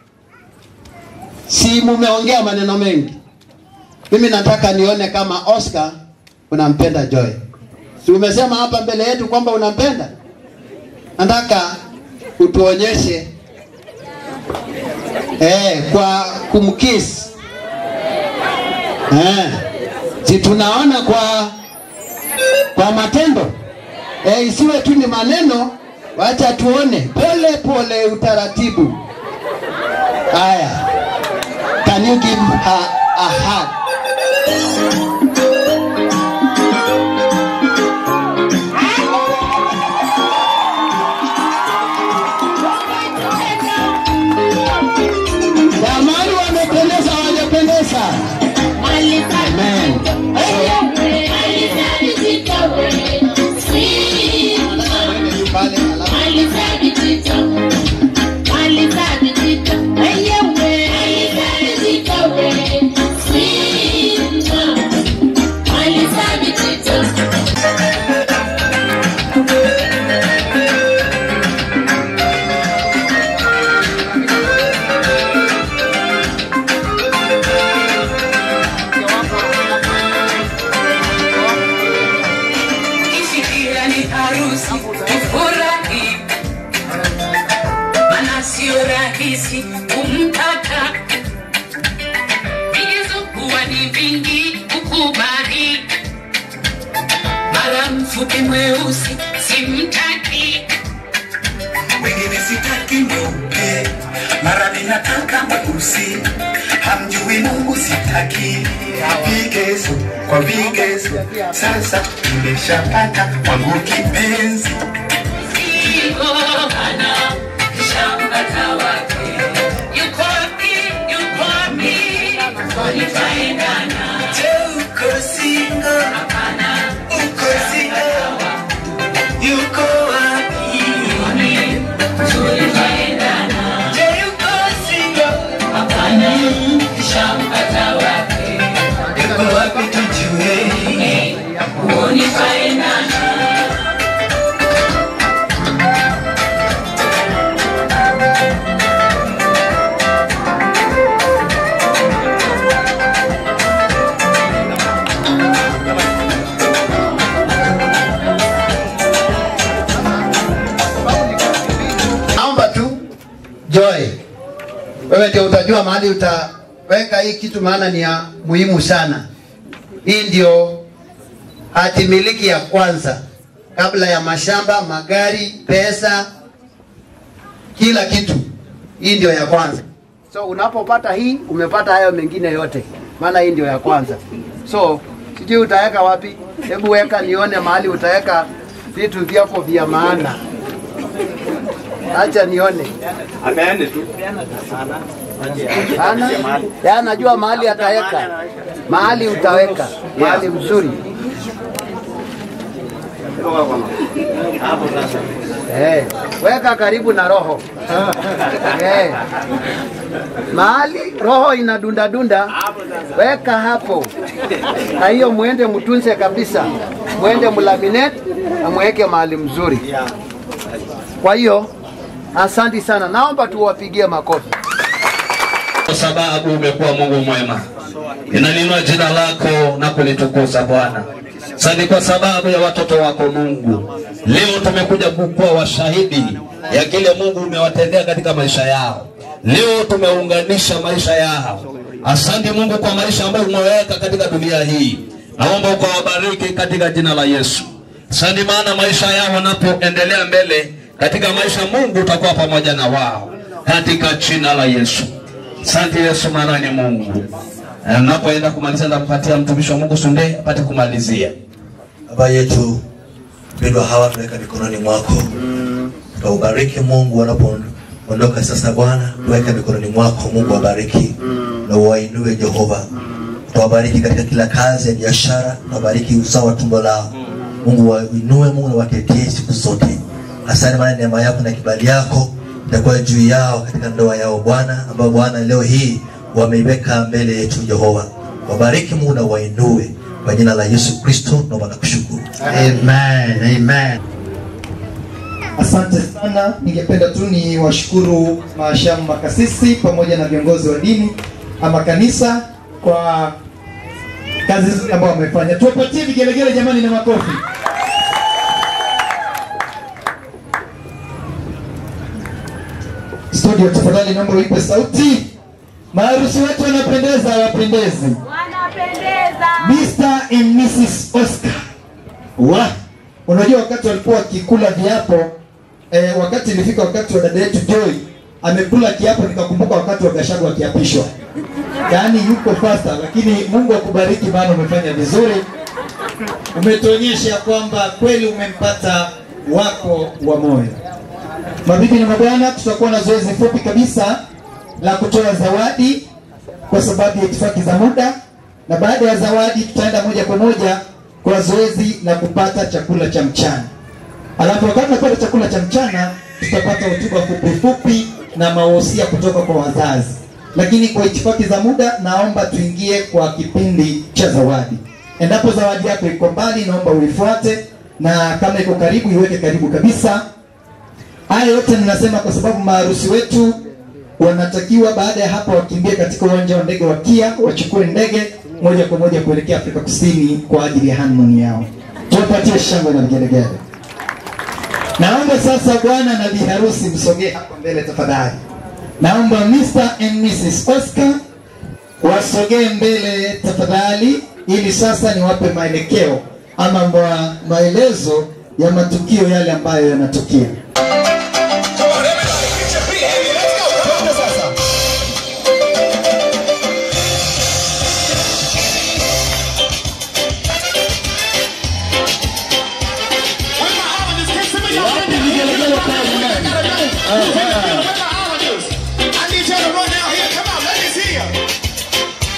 si mumeongea maneno mengi. Mimi nataka nione kama Oscar unampenda Joy. Si umesema hapa mbele yetu kwamba unampenda? Nataka utuonyeshe eh, kwa kumkiss eh, si tunaona kwa kwa matendo eh, isiwe tu ni maneno wacha tuone pole pole, utaratibu. Haya, can you give her a hug? Jamani, wamependeza, hawajapendeza? Amen. Ifikia ni harusi tufurahi, maana sio rahisi kumpata. Vigezo kuwa ni vingi kukubali, mara mfupi mweusi simtaki, wengine sitaki mweupe, mara ninataka mweusi, hamjui Mungu sitaki. Vigezo kwa vigezo, sasa nimeshapata wangu kipenzi. Iko hana shampata wake, yuko wapi, yuko wapi, tutaendana. Je, uko single? Hapana, Uko single? Yuko wapi? tutaendana. Je, uko single? Hapana, shampata wake, Yuko wapi tujue? tutaendana. Naomba tu Joy, wewe ndio utajua mahali utaweka hii kitu, maana ni ya muhimu sana. Hii ndio hati miliki ya kwanza kabla ya mashamba, magari, pesa, kila kitu. Hii ndio ya kwanza. So unapopata hii umepata hayo mengine yote, maana hii ndio ya kwanza. So sijui utaweka wapi, hebu weka nione mahali utaweka vitu vyako vya maana. Acha nione. Apeane tu. Ana? Ya anajua mahali ataweka. Mahali utaweka. Mahali mzuri. Eh, weka karibu na roho. Eh. Mahali roho inadunda dunda, weka hapo. Na hiyo muende mtunze kabisa. Muende mlaminate na muweke mahali mzuri. Kwa hiyo asanti sana, naomba tuwapigie makofi. kwa sababu umekuwa Mungu mwema. Ninalinua jina lako na kulitukuza Bwana. Asante kwa sababu ya watoto wako Mungu. Leo tumekuja kukuwa washahidi ya kile Mungu umewatendea katika maisha yao. Leo tumeunganisha maisha yao. Asante Mungu kwa maisha ambayo umeweka katika dunia hii. Naomba ukawabariki katika jina la Yesu. Asante maana maisha yao wanapoendelea mbele katika maisha, Mungu utakuwa pamoja na wao katika jina la Yesu. Asante Yesu, maana ni Mungu. Na Napoenda kumaliza, nampatia mtumishi wa Mungu Sunde apate kumalizia. Baba yetu mpendwa, hawa tunaweka mikononi mwako, tuwaubariki Mungu wanapoondoka sasa. Bwana, tuweke mikononi mwako Mungu, wabariki na uwainue Jehova, tuwabariki katika kila kazi ya biashara, tuwabariki uzao wa tumbo lao Mungu, wainue Mungu na watetee siku zote. Asante maana neema yako na kibali yako itakuwa juu yao katika ndoa yao Bwana, ambao Bwana leo hii wameiweka mbele yetu Jehova, wabariki Mungu na wainue kwa jina la Yesu Kristo, naomba na kushukuru. Amen, amen. Asante sana. Ningependa tu ni washukuru maashamu makasisi pamoja na viongozi wa dini ama kanisa kwa kazi nzuri ambayo wamefanya. Tuwapatie vigelegele jamani na makofi. Studio, tafadhali naomba uipe sauti. Maharusi wetu wanapendeza, hawapendezi? Mr. and Mrs. Oscar. Wa, unajua wakati walikuwa wakikula viapo eh, wakati ilifika wakati wa dada yetu Joy amekula kiapo, nikakumbuka wakati wa Gashagu akiapishwa, yaani yuko fasta, lakini Mungu akubariki, maana umefanya vizuri, umetuonyesha kwamba kweli umempata wako wa moyo. Mabibi na mabwana, tutakuwa na zoezi fupi kabisa la kutoa zawadi kwa sababu ya itifaki za muda, na baada ya zawadi tutaenda moja kwa moja kwa zoezi la kupata chakula cha mchana. Alafu wakati tunapata chakula cha mchana, tutapata hotuba fupi fupi na mawosia kutoka kwa wazazi. Lakini kwa itifaki za muda, naomba tuingie kwa kipindi cha zawadi. Endapo zawadi yako iko mbali, naomba uifuate, na kama iko karibu, iweke karibu kabisa. Haya yote ninasema kwa sababu maharusi wetu wanatakiwa baada ya hapo wakimbie katika uwanja wa ndege wa Kia, wachukue ndege moja kwa moja kuelekea Afrika Kusini kwa ajili ya honeymoon yao. Tuwapatie shangwe na vigelegele. Naomba sasa bwana na bi harusi msogee hapa mbele tafadhali. Naomba Mr and Mrs Oscar wasogee mbele tafadhali, ili sasa niwape maelekeo ama ma maelezo ya matukio yale ambayo yanatukia. I need y'all to run down here. Come on, let me see you.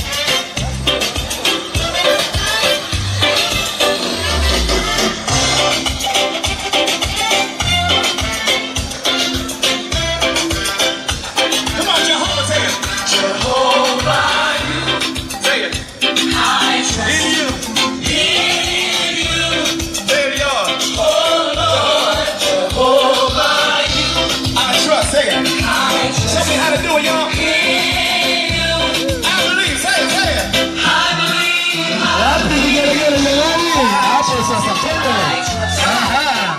Come on, Jehovah, say it. Jehovah, say it. In you. In you. There you are. Oh Lord, Jehovah, I trust. Say it. Show me how to do it, y'all. I believe. Say it. Say it. I believe. Wapi vigelegele jamani? Hapo sasa twende. Aha.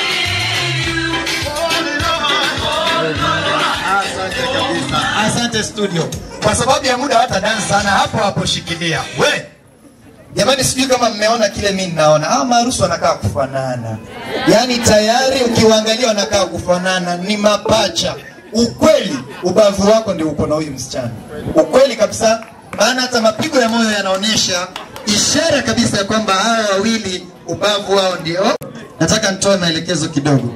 Asante kabisa. Asante studio. Kwa sababu ya muda hata dance sana hapo hapo shikilia. We. Jamani sijui kama mmeona kile mimi ninaona. Hawa maarusi wanakaa kufanana. Yaani tayari ukiwaangalia wanakaa kufanana ni mapacha. Ukweli ubavu wako ndio uko na huyu msichana. Ukweli kabisa. Maana hata mapigo ya moyo yanaonyesha ishara kabisa ya kwamba hawa wawili ubavu wao ndio. Nataka nitoe maelekezo kidogo.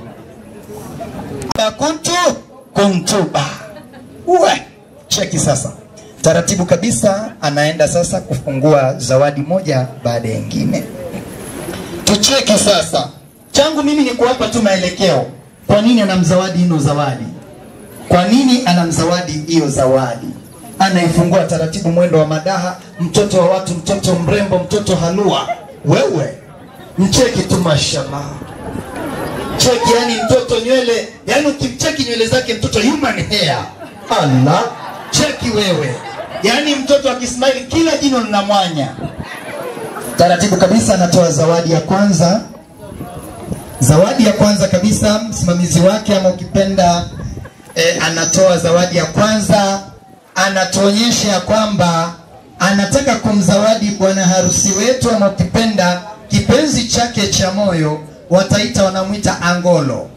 Kuntu kuntuba. Uwe. Cheki sasa. Taratibu kabisa anaenda sasa kufungua zawadi moja baada ya nyingine. Tucheki sasa. Changu mimi ni kuwapa tu maelekeo. Kwa nini anamzawadi hino zawadi? Kwa nini anamzawadi hiyo zawadi? Anaifungua taratibu, mwendo wa madaha, mtoto wa watu, mtoto mrembo, mtoto halua. Wewe mcheki tu, mashallah cheki, yani mtoto nywele, yani ukimcheki nywele zake mtoto human hair. Allah, cheki wewe, yani mtoto akismile kila jino lina mwanya. Taratibu kabisa anatoa zawadi ya kwanza. Zawadi ya kwanza kabisa, msimamizi wake ama ukipenda e, anatoa zawadi ya kwanza, anatuonyesha ya kwamba anataka kumzawadi bwana harusi wetu ama ukipenda kipenzi chake cha moyo, wataita wanamwita angolo.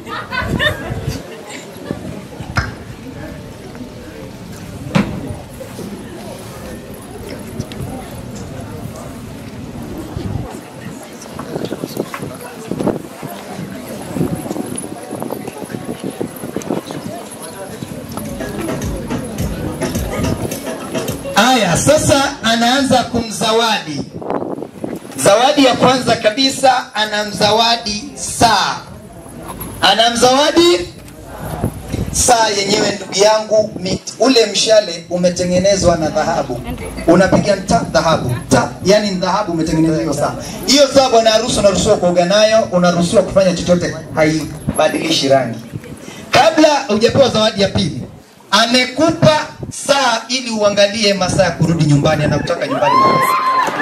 Aya, sasa anaanza kumzawadi. Zawadi ya kwanza kabisa anamzawadi saa, anamzawadi saa yenyewe. Ndugu yangu, mit, ule mshale umetengenezwa na dhahabu, unapiga ta dhahabu ta, yani ni dhahabu umetengenezwa hiyo saa. Hiyo saa bwana harusi unaruhusiwa kuoga nayo, unaruhusiwa kufanya chochote, haibadilishi rangi. Kabla hujapewa zawadi ya pili, amekupa saa ili uangalie masaa ya kurudi nyumbani, anakutaka nyumbani mapema.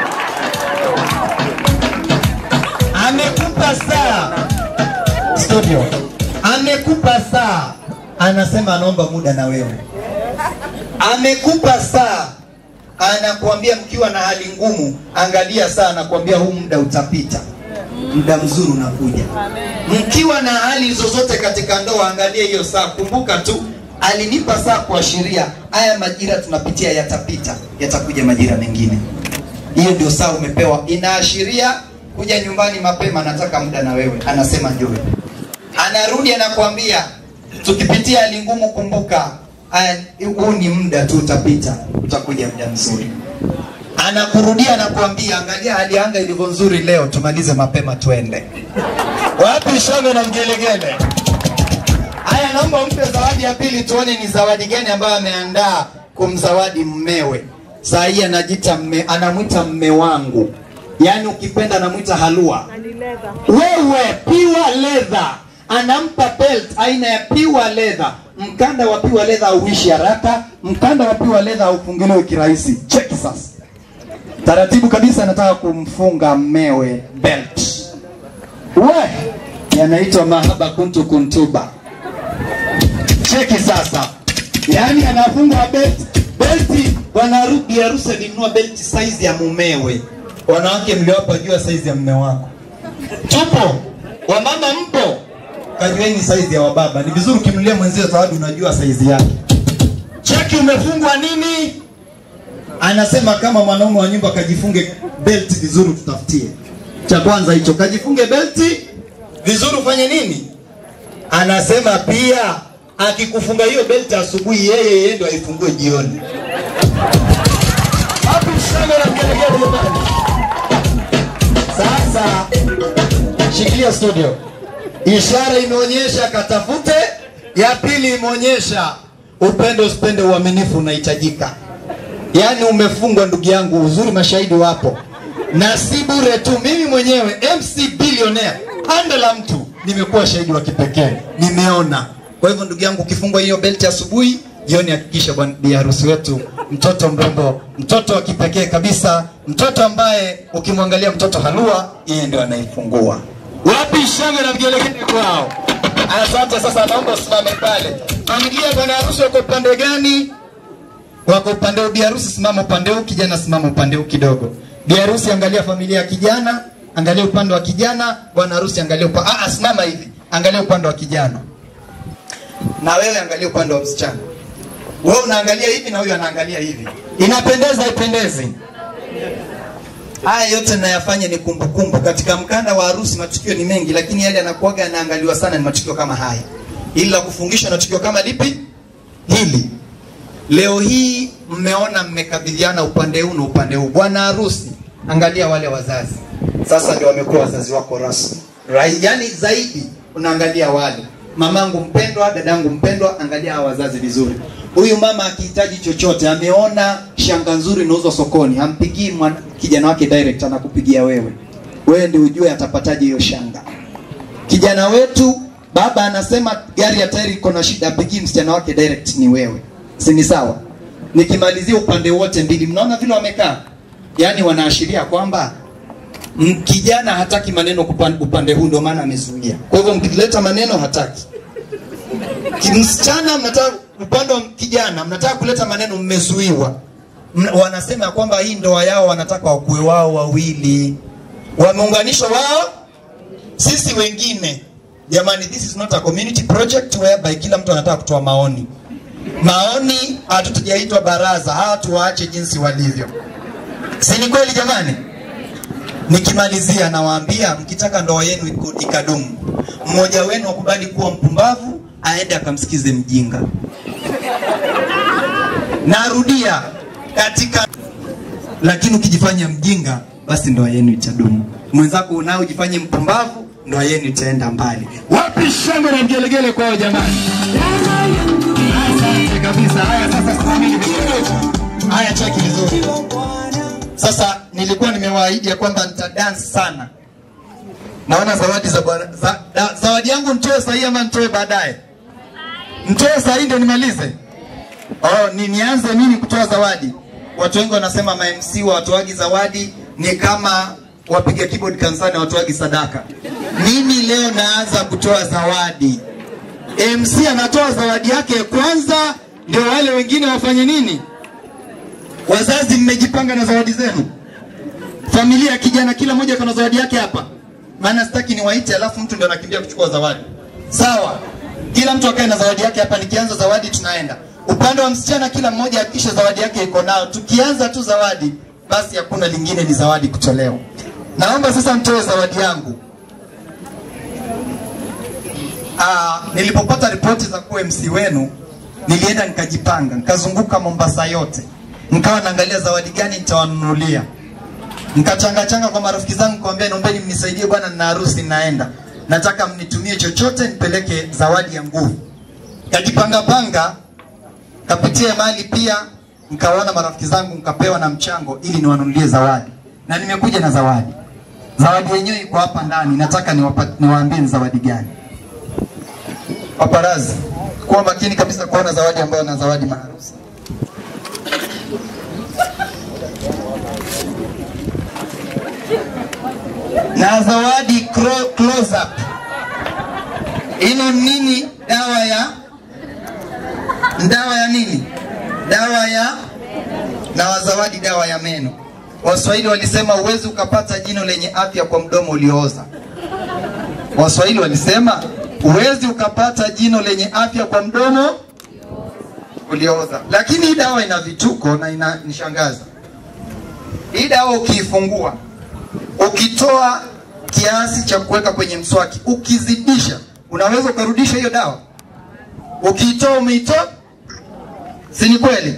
Amekupa saa studio, amekupa saa, anasema anaomba muda na wewe. Amekupa saa, anakuambia mkiwa na hali ngumu, angalia saa, anakuambia huu muda utapita. muda mzuri unakuja mkiwa na hali zozote katika ndoa angalia hiyo saa kumbuka tu alinipa saa kuashiria haya majira tunapitia yatapita yatakuja majira mengine hiyo ndio saa umepewa inaashiria kuja nyumbani mapema nataka muda na wewe anasema njoo anarudi anakuambia tukipitia hali ngumu kumbuka haya huu ni muda tu utapita utakuja muda mzuri anakurudia anakuambia angalia hali ya anga ilivyo nzuri leo tumalize mapema twende wapi shangwe na mgelegele haya naomba mpe zawadi ya pili tuone ni zawadi gani ambayo ameandaa kumzawadi mmewe saa hii anajita mme, anamwita mme wangu yaani ukipenda anamwita halua wewe piwa leather anampa belt aina ya piwa leather mkanda wa piwa leather hauishi haraka mkanda wa piwa leather haufungiliwi kirahisi cheki sasa taratibu kabisa anataka kumfunga mmewe belt we yanaitwa mahaba kuntu kuntuba cheki sasa yaani anafunga belt belti bwana haru- bi harusi alinunua belti saizi ya mumewe wanawake mliwapa jua saizi ya mme wako tupo wamama mpo kajueni saizi ya wababa ni vizuri ukimnulia mwenzio zawadi unajua saizi yake cheki umefungwa nini anasema kama mwanaume wa nyumba kajifunge belti vizuri tutafutie cha kwanza hicho kajifunge belti vizuri ufanye nini anasema pia akikufunga hiyo belti asubuhi yeye yeye ndo aifungue jioni Hapo shangwe na mgelegele jamani. sasa shikilia studio ishara imeonyesha katafute ya pili imeonyesha upendo usipende uaminifu unahitajika yaani umefungwa ndugu yangu uzuri mashahidi wapo na si bure tu mimi mwenyewe mc billionaire handa la mtu nimekuwa shahidi wa kipekee nimeona kwa hivyo ndugu yangu ukifungwa hiyo belti asubuhi jioni hakikisha bwana bi harusi wetu mtoto mrembo mtoto wa kipekee kabisa mtoto ambaye ukimwangalia mtoto halua yeye ndio anaifungua wapi shangwe na vigelegele kwao asante sasa naomba usimame pale familia bwana harusi wako upande gani wako upande huu biharusi simama upande huu kijana simama upande huu kidogo biharusi angalia familia ya kijana angalia upande wa kijana bwana harusi angalia upande ah, ah, simama hivi angalia upande wa kijana na wewe angalia upande wa msichana wewe unaangalia hivi na huyu anaangalia hivi inapendeza ipendezi haya yote nayafanya ni kumbukumbu katika mkanda wa harusi matukio ni mengi lakini yale yanakuaga yanaangaliwa sana ni matukio kama haya ili la kufungishwa na tukio kama lipi hili leo hii mmeona mmekabidhiana upande huu na upande huu bwana harusi angalia wale wazazi sasa ndio wamekuwa wazazi wako rasmi Rai, yani zaidi unaangalia wale mamangu mpendwa dadangu mpendwa angalia hawa wazazi vizuri huyu mama akihitaji chochote ameona shanga nzuri inauzwa sokoni hampigii mwana- kijana wake direct anakupigia wewe wewe ndio ujue atapataje hiyo shanga kijana wetu baba anasema gari ya tairi iko na shida apigii msichana wake direct ni wewe si ni sawa nikimalizia upande wote mbili mnaona vile wamekaa yaani wanaashiria kwamba m- kijana hataki maneno kupan- upande huu ndio maana amezuia kwa hivyo mkileta maneno hataki Ki- msichana mnataka upande wa kijana mnataka kuleta maneno mmezuiwa M- wanasema ya kwamba hii ndoa yao wanataka wakuwe wao wawili wameunganishwa wao sisi wengine jamani this is not a community project whereby kila mtu anataka kutoa maoni maoni hatutujaitwa baraza hawa tuwaache jinsi walivyo si ni kweli jamani nikimalizia nawaambia mkitaka ndoa yenu iku- ikadumu mmoja wenu akubali kuwa mpumbavu aende akamsikize mjinga narudia katika lakini ukijifanya mjinga basi ndoa yenu itadumu mwenzako unao ujifanye mpumbavu ndoa yenu itaenda mbali wapi shangwe na mgelegele kwao jamani asante kabisa haya sasa simameni vizuri haya cheki vizuri sasa nilikuwa nimewaahidi ya kwamba nitadance sana naona zawadi za bwana za, da, zawadi yangu nitoe sahii ama nitoe baadaye nitoe sahii ndio nimalize oh, ni, nianze mimi kutoa zawadi watu wengi wanasema ma MC wa watoaji zawadi ni kama wapiga keyboard kanisani watoaji sadaka mimi leo naanza kutoa zawadi MC anatoa zawadi yake kwanza ndio wale wengine wafanye nini wazazi mmejipanga na zawadi zenu familia ya kijana kila mmoja kuna zawadi yake hapa maana sitaki niwaite alafu mtu ndio anakimbia kuchukua zawadi. Sawa, kila mtu akae na zawadi yake hapa. Nikianza zawadi tunaenda upande wa msichana, kila mmoja hakikishe zawadi yake iko nao. Tukianza tu zawadi, basi hakuna lingine, ni zawadi kutolewa. Naomba sasa mtoe zawadi yangu. Aa, nilipopata ripoti za kuwa MC wenu nilienda nikajipanga, nikazunguka Mombasa yote, nikawa naangalia zawadi gani nitawanunulia. Nikachanga changa kwa marafiki zangu, kuambia naombeni mnisaidie bwana, nina harusi naenda, nataka mnitumie chochote nipeleke zawadi ya nguvu. Kajipanga panga, kapitia mali pia, nikawaona marafiki zangu, nikapewa na mchango ili niwanunulie zawadi, na nimekuja na zawadi. Zawadi yenyewe iko hapa ndani, nataka niwapa- niwaambie ni zawadi gani. Paparazi, kuwa makini kabisa kuona zawadi ambayo na zawadi maharusi. na zawadi cro- close up. Ino nini? Dawa ya dawa ya nini? Dawa ya na wazawadi dawa ya meno. Waswahili walisema huwezi ukapata jino lenye afya kwa mdomo uliooza. Waswahili walisema huwezi ukapata jino lenye afya kwa mdomo uliooza, lakini hii dawa ina vituko na inanishangaza. Hii dawa ukiifungua ukitoa kiasi cha kuweka kwenye mswaki, ukizidisha, unaweza ukarudisha hiyo dawa. Ukiitoa umeitoa, si ni kweli?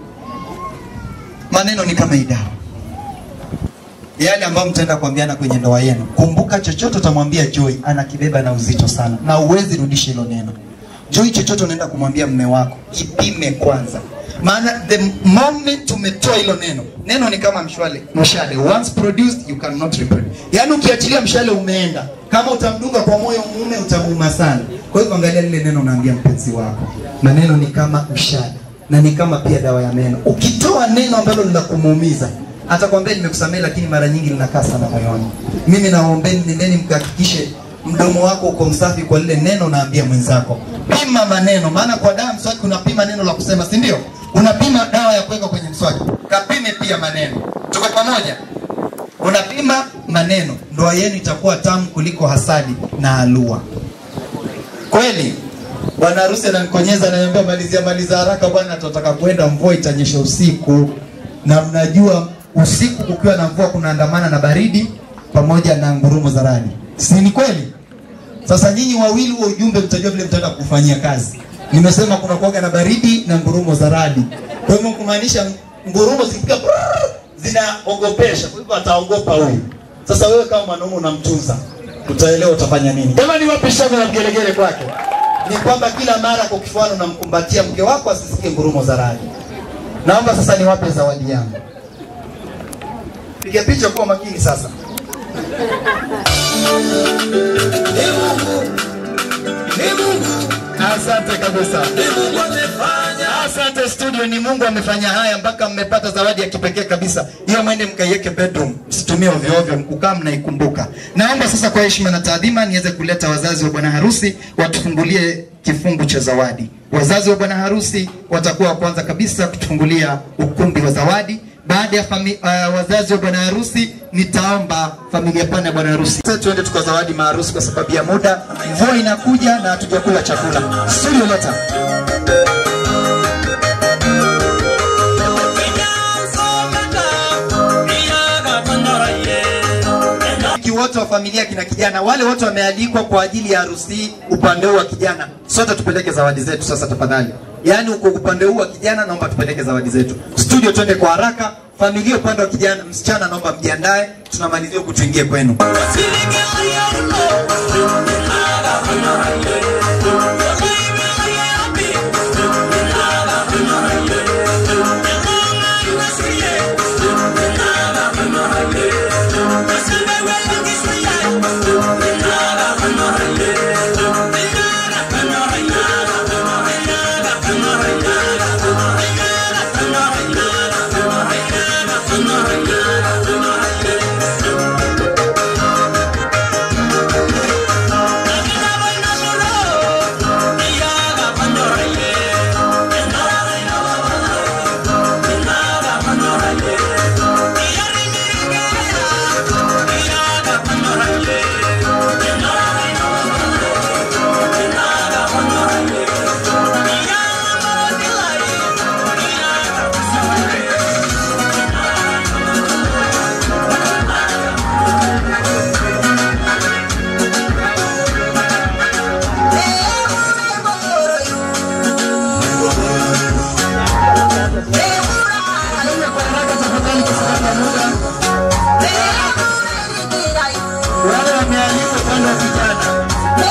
Maneno ni kama hii dawa, yale ambayo mtaenda kuambiana kwenye ndoa yenu. Kumbuka, chochote utamwambia Joy anakibeba na uzito sana, na uwezi rudisha hilo neno. Joy, chochote unaenda kumwambia mme wako, ipime kwanza maana the moment umetoa hilo neno, neno ni kama mshale, mshale once produced you cannot reproduce. Yaani ukiachilia mshale umeenda, kama utamdunga kwa moyo mume utamuuma sana. Kwa hivyo angalia lile neno unaambia mpenzi wako, maneno ni kama mshale na ni kama pia dawa ya meno. Ukitoa neno ambalo lina kumuumiza atakwambia nimekusamehe, lakini mara nyingi linakaa sana moyoni. Mimi nawaombeni, nendeni mkahakikishe mdomo wako uko msafi kwa lile neno unaambia mwenzako. Pima maneno, maana kwa dawa mswaki unapima neno la kusema, si ndio? Unapima dawa ya kuweka kwenye mswaki, kapime pia maneno. Tuko pamoja? Unapima maneno, ndoa yenu itakuwa tamu kuliko hasadi na alua. Kweli bwana harusi ananikonyeza, ananiambia malizia maliza haraka bwana, tunataka kwenda, mvua itanyesha usiku, na mnajua usiku kukiwa na mvua kunaandamana na baridi pamoja na ngurumo za radi, si ni kweli? Sasa nyinyi wawili huo ujumbe mtajua vile mtaenda kufanyia kazi. Nimesema kuna kuwaga na baridi na ngurumo za radi. Kwa hivyo kumaanisha ngurumo zikifika brrr, zinaogopesha, kwa hivyo ataogopa huyu. Sasa wewe kama mwanaume unamtunza, utaelewa utafanya nini. Jamani, wapi shangwe na mgelegele kwake? Ni kwamba kila mara kwa kifuani unamkumbatia mke wako asisikie ngurumo za radi. Naomba sasa niwape zawadi yangu. Piga picha kwa makini sasa. Asante kabisa. Asante studio, ni Mungu amefanya haya mpaka mmepata zawadi ya kipekee kabisa. Hiyo mwende mkaiweke bedroom, msitumie ovyo ovyo, mkukaa mnaikumbuka. Naomba sasa kwa heshima na taadhima niweze kuleta wazazi wa bwana harusi watufungulie kifungu cha zawadi. Wazazi wa bwana harusi watakuwa wa kwanza kabisa kutufungulia ukumbi wa zawadi. Baada ya fami, uh, wazazi wa bwana harusi nitaomba familia pana ya bwana harusi sasa tuende tukazawadi maharusi kwa sababu ya muda. Mvua inakuja na hatujakula chakula. Studio leta. Marafiki wote wa familia kina kijana wale wote wamealikwa kwa ajili ya harusi hii upande huu wa kijana, sote tupeleke zawadi zetu sasa tafadhali. Yaani uko upande huu wa kijana, naomba tupeleke zawadi zetu. Studio twende kwa haraka. Familia upande wa kijana, msichana naomba mjiandae, tunamalizia huku tuingie kwenu. Nimealikwa upande wa vijana.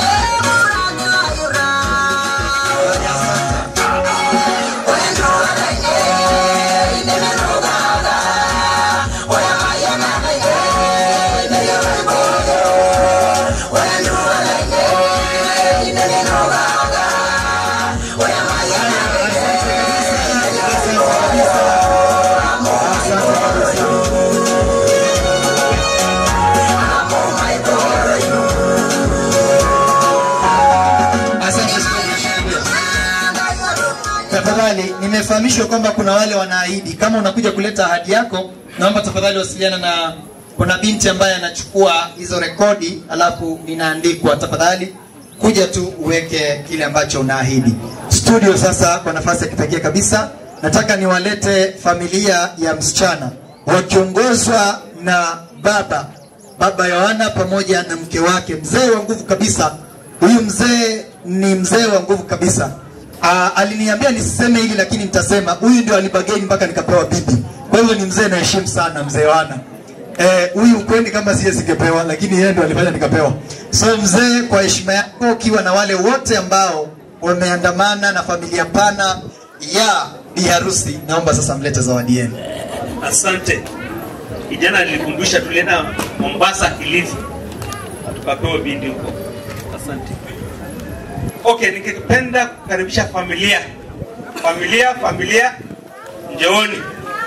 Asante sana. Tafadhali, nimefahamishwa kwamba kuna wale wanaahidi. Kama unakuja kuleta ahadi yako, naomba tafadhali wasiliana na kuna binti ambaye anachukua hizo rekodi, alafu ninaandikwa. Tafadhali kuja tu uweke kile ambacho unaahidi. Studio sasa, kwa nafasi ya kipekee kabisa, nataka niwalete familia ya msichana wakiongozwa na baba baba Yohana pamoja na mke wake, mzee wa nguvu kabisa. Huyu mzee ni mzee wa nguvu kabisa. Aa, aliniambia nisiseme hili lakini nitasema, huyu ndio alibageni mpaka nikapewa bibi. Kwa hivyo ni mzee naheshimu sana, mzee Yohana. Eh, huyu ukwendi kama siye singepewa, lakini yeye ndio alifanya nikapewa. So mzee, kwa heshima yako, ukiwa na wale wote ambao wameandamana na familia pana ya bi harusi, naomba sasa mlete zawadi yenu. Asante. Kijana alikumbusha tulienda Mombasa Kilifi. Tukapewa bindi huko. Asante. Okay, ningependa kukaribisha familia. Familia, familia njooni.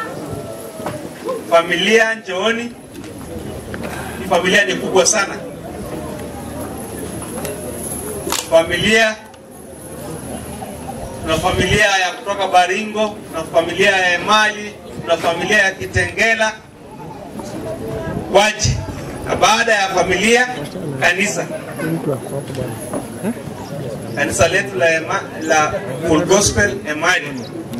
Familia njooni. Hii familia ni kubwa sana. Familia kuna familia ya kutoka Baringo, kuna familia ya Emali, kuna familia ya Kitengela, waje. Na baada ya familia, kanisa kanisa letu la, ema, la Full Gospel Emali.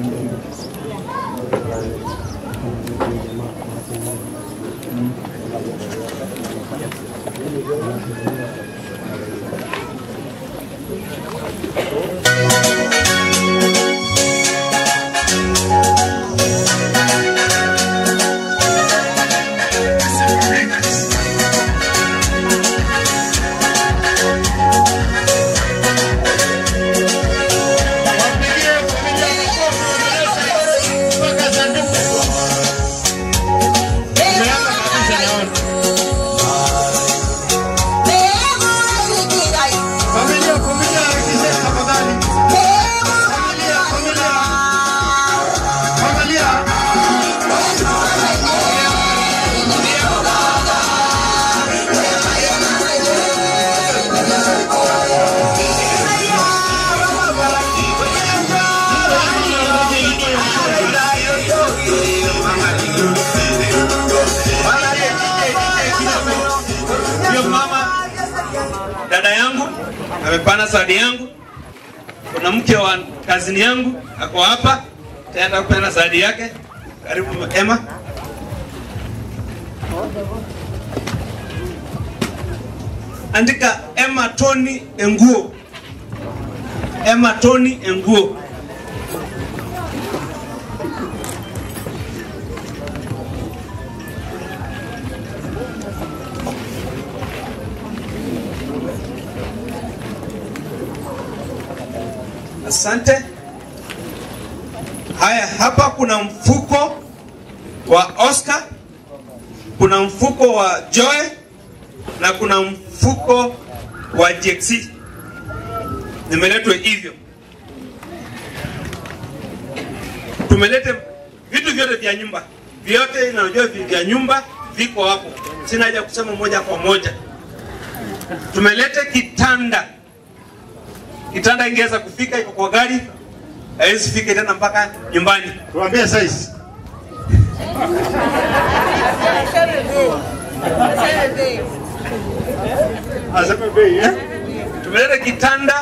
Ndio mama dada yangu amepana zawadi yangu. Kuna mke wa kazini yangu ako hapa tayari kupeana zawadi yake. Karibu Emma. Andika Emma Tony Enguo. Emma Tony Enguo. Asante. Haya, hapa kuna mfuko wa Oscar, kuna mfuko wa Joy na kuna mfuko wa JXC. Nimeletwa hivyo, tumelete vitu vyote vya nyumba, vyote inajua vya nyumba viko hapo, sina haja kusema moja kwa moja. Tumelete kitanda kitanda ingeweza kufika, iko kwa gari, haiwezi fika tena mpaka nyumbani. Tuambie size. Aseme bei eh? Tumeleta kitanda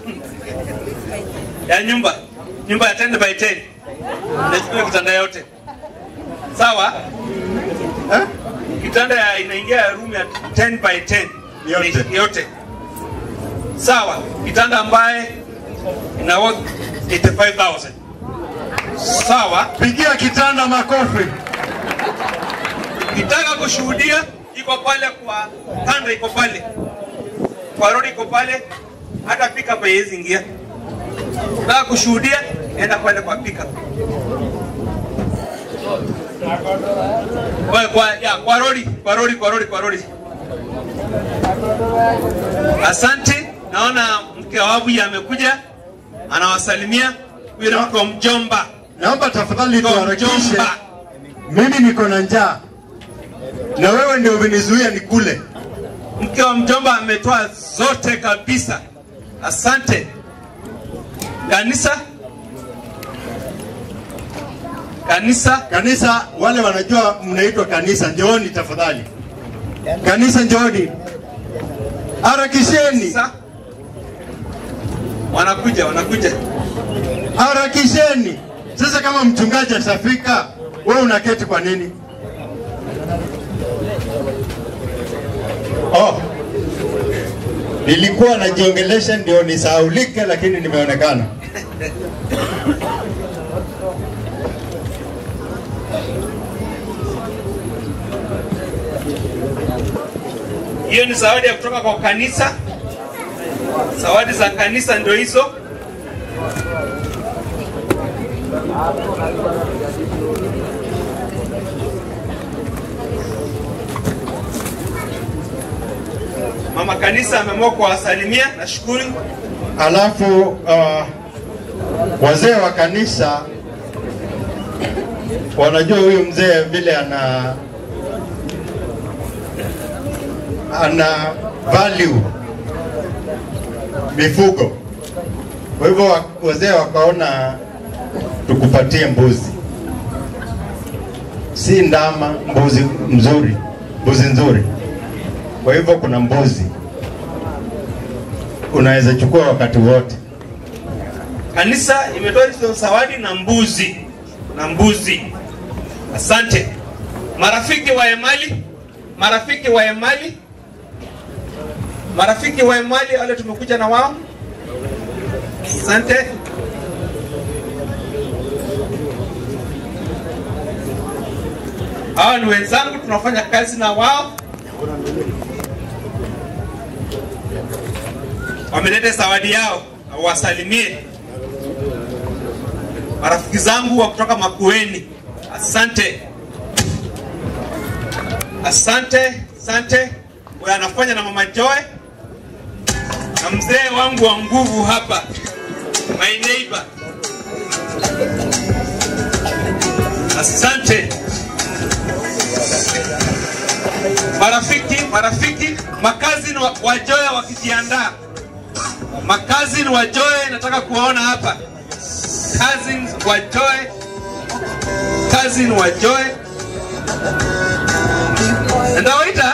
ya nyumba, nyumba ya 10 by 10. Nachukua kitanda yote. Sawa? Eh? Kitanda ya inaingia room ya 10 by 10. Yote. Yote. Sawa, kitanda ambaye ina worth 85,000. Sawa? Pigia kitanda makofi. Kitaka kushuhudia iko hapa pale kwa kanda iko pale, kwa rodi iko pale, hata pika hapa haiwezi ingia. Nataka kushuhudia, enda pale kwa pika kwa, kwa, ya, kwa rodi, kwa rodi, kwa rodi, kwa rodi. Asante, naona mke wa Abuya amekuja, anawasalimia. Huyo ni mke wa mjomba. Naomba tafadhali Mke wa tuharakishe. mjomba. Mimi niko na njaa na wewe ndio umenizuia nikule. Mke wa mjomba ametoa zote kabisa. Asante. Kanisa kanisa Kanisa, wale wanajua mnaitwa kanisa, njooni tafadhali. Kanisa, njooni, harakisheni, wanakuja, wanakuja, harakisheni. Sasa kama mchungaji atafika, wewe unaketi kwa nini? Oh, nilikuwa najiongelesha ndio nisahaulike, lakini nimeonekana. Hiyo ni zawadi ya kutoka kwa kanisa. Zawadi za kanisa ndio hizo. Mama kanisa ameamua kuwasalimia, nashukuru. Alafu uh, wazee wa kanisa wanajua huyu mzee vile ana ana value mifugo. Kwa hivyo wa- wazee wakaona tukupatie mbuzi, si ndama, mbuzi mzuri, mbuzi nzuri. Kwa hivyo kuna mbuzi unaweza chukua wakati wote. Kanisa imetoa hizo zawadi na mbuzi na mbuzi. Asante marafiki wa Emali, marafiki wa Emali, marafiki wa Emali wale tumekuja na wao. Asante. Hawa ni wenzangu, tunafanya kazi na wao. Wameleta zawadi yao, wasalimie marafiki zangu wa kutoka Makueni. Asante, asante, asante. Huyo anafanya na mama Joy na mzee wangu wa nguvu hapa, my neighbor. Asante marafiki, marafiki, makazi wa, wa Joy wakijiandaa, makazi wa Joy nataka kuwaona hapa cousins wa Joy, cousin wa Joy. Ndawaita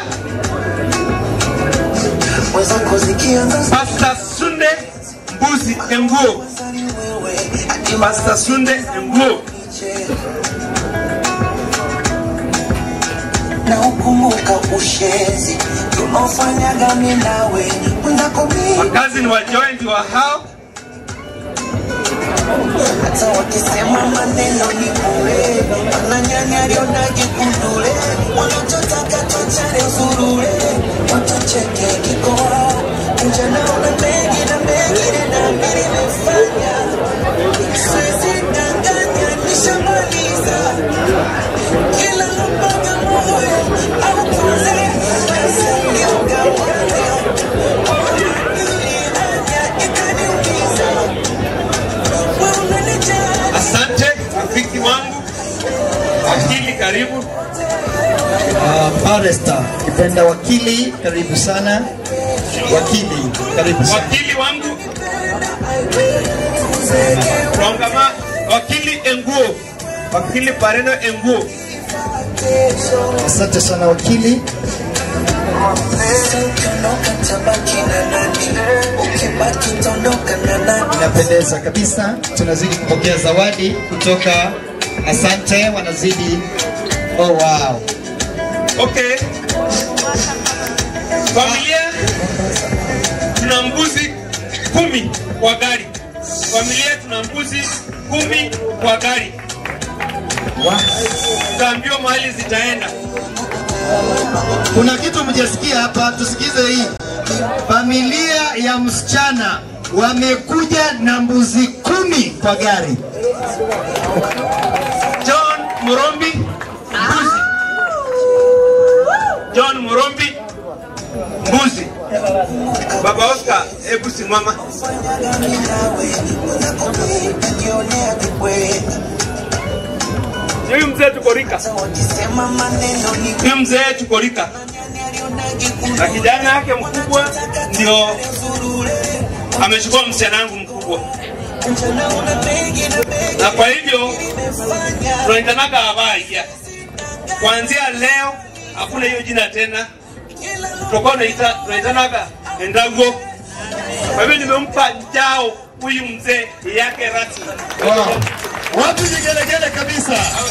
Pastor Sunde Mbuzi Enguo. Pastor Sunde Enguo. na ukumbuka ushenzi tunaofanyaga mimi nawe mwenzako mimi Wakazi wa Joy ndio hao. hata wakisema maneno ni bure wananyanyarionaje kundule wanachotaka tuachane uzurure watucheke kikoa njanaona mengi na mengine na mbili imefanya siwezi danganya nishamaliza kila lopaga moyo au pole niogawane ikaniumiza Asante rafiki wangu wakili, karibu. Uh, Barrister kipenda wakili, karibu sana. Wakili, karibu sana. Wakili wangu Rongama, wakili Enguo, wakili Pareno Enguo. Asante sana wakili. Inapendeza kabisa. Tunazidi kupokea zawadi kutoka Asante, wanazidi. Oh, wow. Okay. Familia tuna mbuzi kumi kwa gari. Familia tuna mbuzi kumi kwa gari. Tutaambiwa mahali zitaenda. Kuna kitu mjasikia hapa, tusikize hii. Familia ya msichana wamekuja na mbuzi kumi kwa gari. John Murombi mbuzi. John Murombi mbuzi. Baba Oscar, hebu simama. Huyu mzee tuko rika. Huyu mzee tuko rika. Na kijana yake mkubwa ndio amechukua msichana wangu mkubwa. Na kwa hivyo tunaitanaga Abaya. Kuanzia leo hakuna hiyo jina tena, tutakuwa tunaita tunaitanaga Endago. Kwa hivyo nimempa jao huyu mzee yake rasmi. Wow. Watu vigelegele kabisa.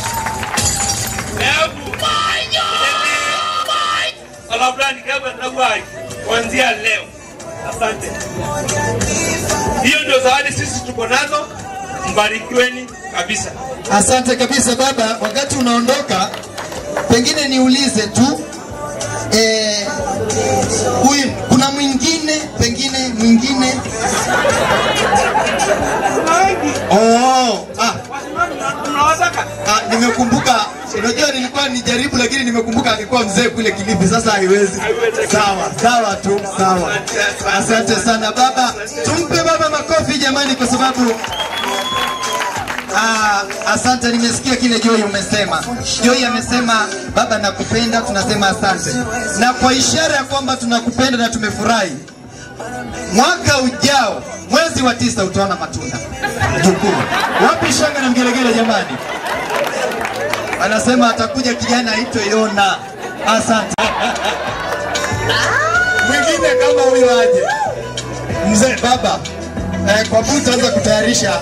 Alafulani kama Ndagwai kuanzia leo. Asante. Hiyo ndio zawadi sisi tuko nazo. Mbarikiweni kabisa. Asante kabisa baba. Wakati unaondoka, pengine niulize tu eh, huyu kuna mwingine pengine mwingine oh, ah, ah, nimekumbuka. Unajua nilikuwa nijaribu, lakini nimekumbuka alikuwa mzee kule Kilifi, sasa haiwezi. Sawa sawa tu, sawa. Asante sana baba, tumpe baba makofi jamani, kwa sababu Ah, asante, nimesikia kile Joy umesema. Joy amesema baba nakupenda, tunasema asante, na kwa ishara ya kwamba tunakupenda na tumefurahi, mwaka ujao mwezi wa tisa utaona matunda. Jukuu, wapi shanga na mgelegele jamani? Anasema atakuja kijana aitwe Yona. Asante. Mwingine kama huyo aje, mzee baba. Eh, kwa buta anza kutayarisha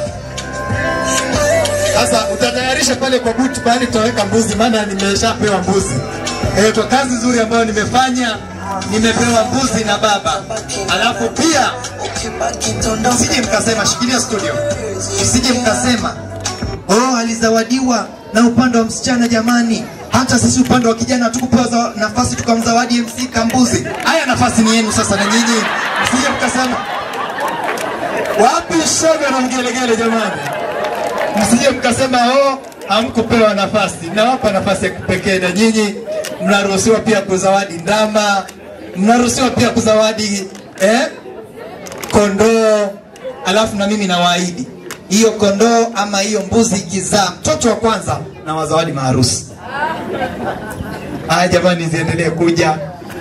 sasa utatayarisha pale kwa buti pale tutaweka mbuzi, maana nimeshapewa mbuzi. Eh, kwa kazi nzuri ambayo nimefanya nimepewa mbuzi na baba. Alafu pia msije mkasema, shikilia studio, msije mkasema oh, alizawadiwa na upande wa msichana. Jamani, hata sisi upande wa kijana hatukupewa za- nafasi tukamzawadi MC kambuzi. Haya, nafasi ni yenu sasa, na nyinyi msije mkasema wapi shoga na mgelegele jamani msije mkasema oh, hamkupewa nafasi. Nawapa nafasi ya kipekee, na nyinyi mnaruhusiwa pia kuzawadi ndama, mnaruhusiwa pia kuzawadi eh, kondoo. Alafu na mimi nawaahidi hiyo kondoo ama hiyo mbuzi ikizaa mtoto wa kwanza na wazawadi maharusi. Haya jamani, ziendelee kuja.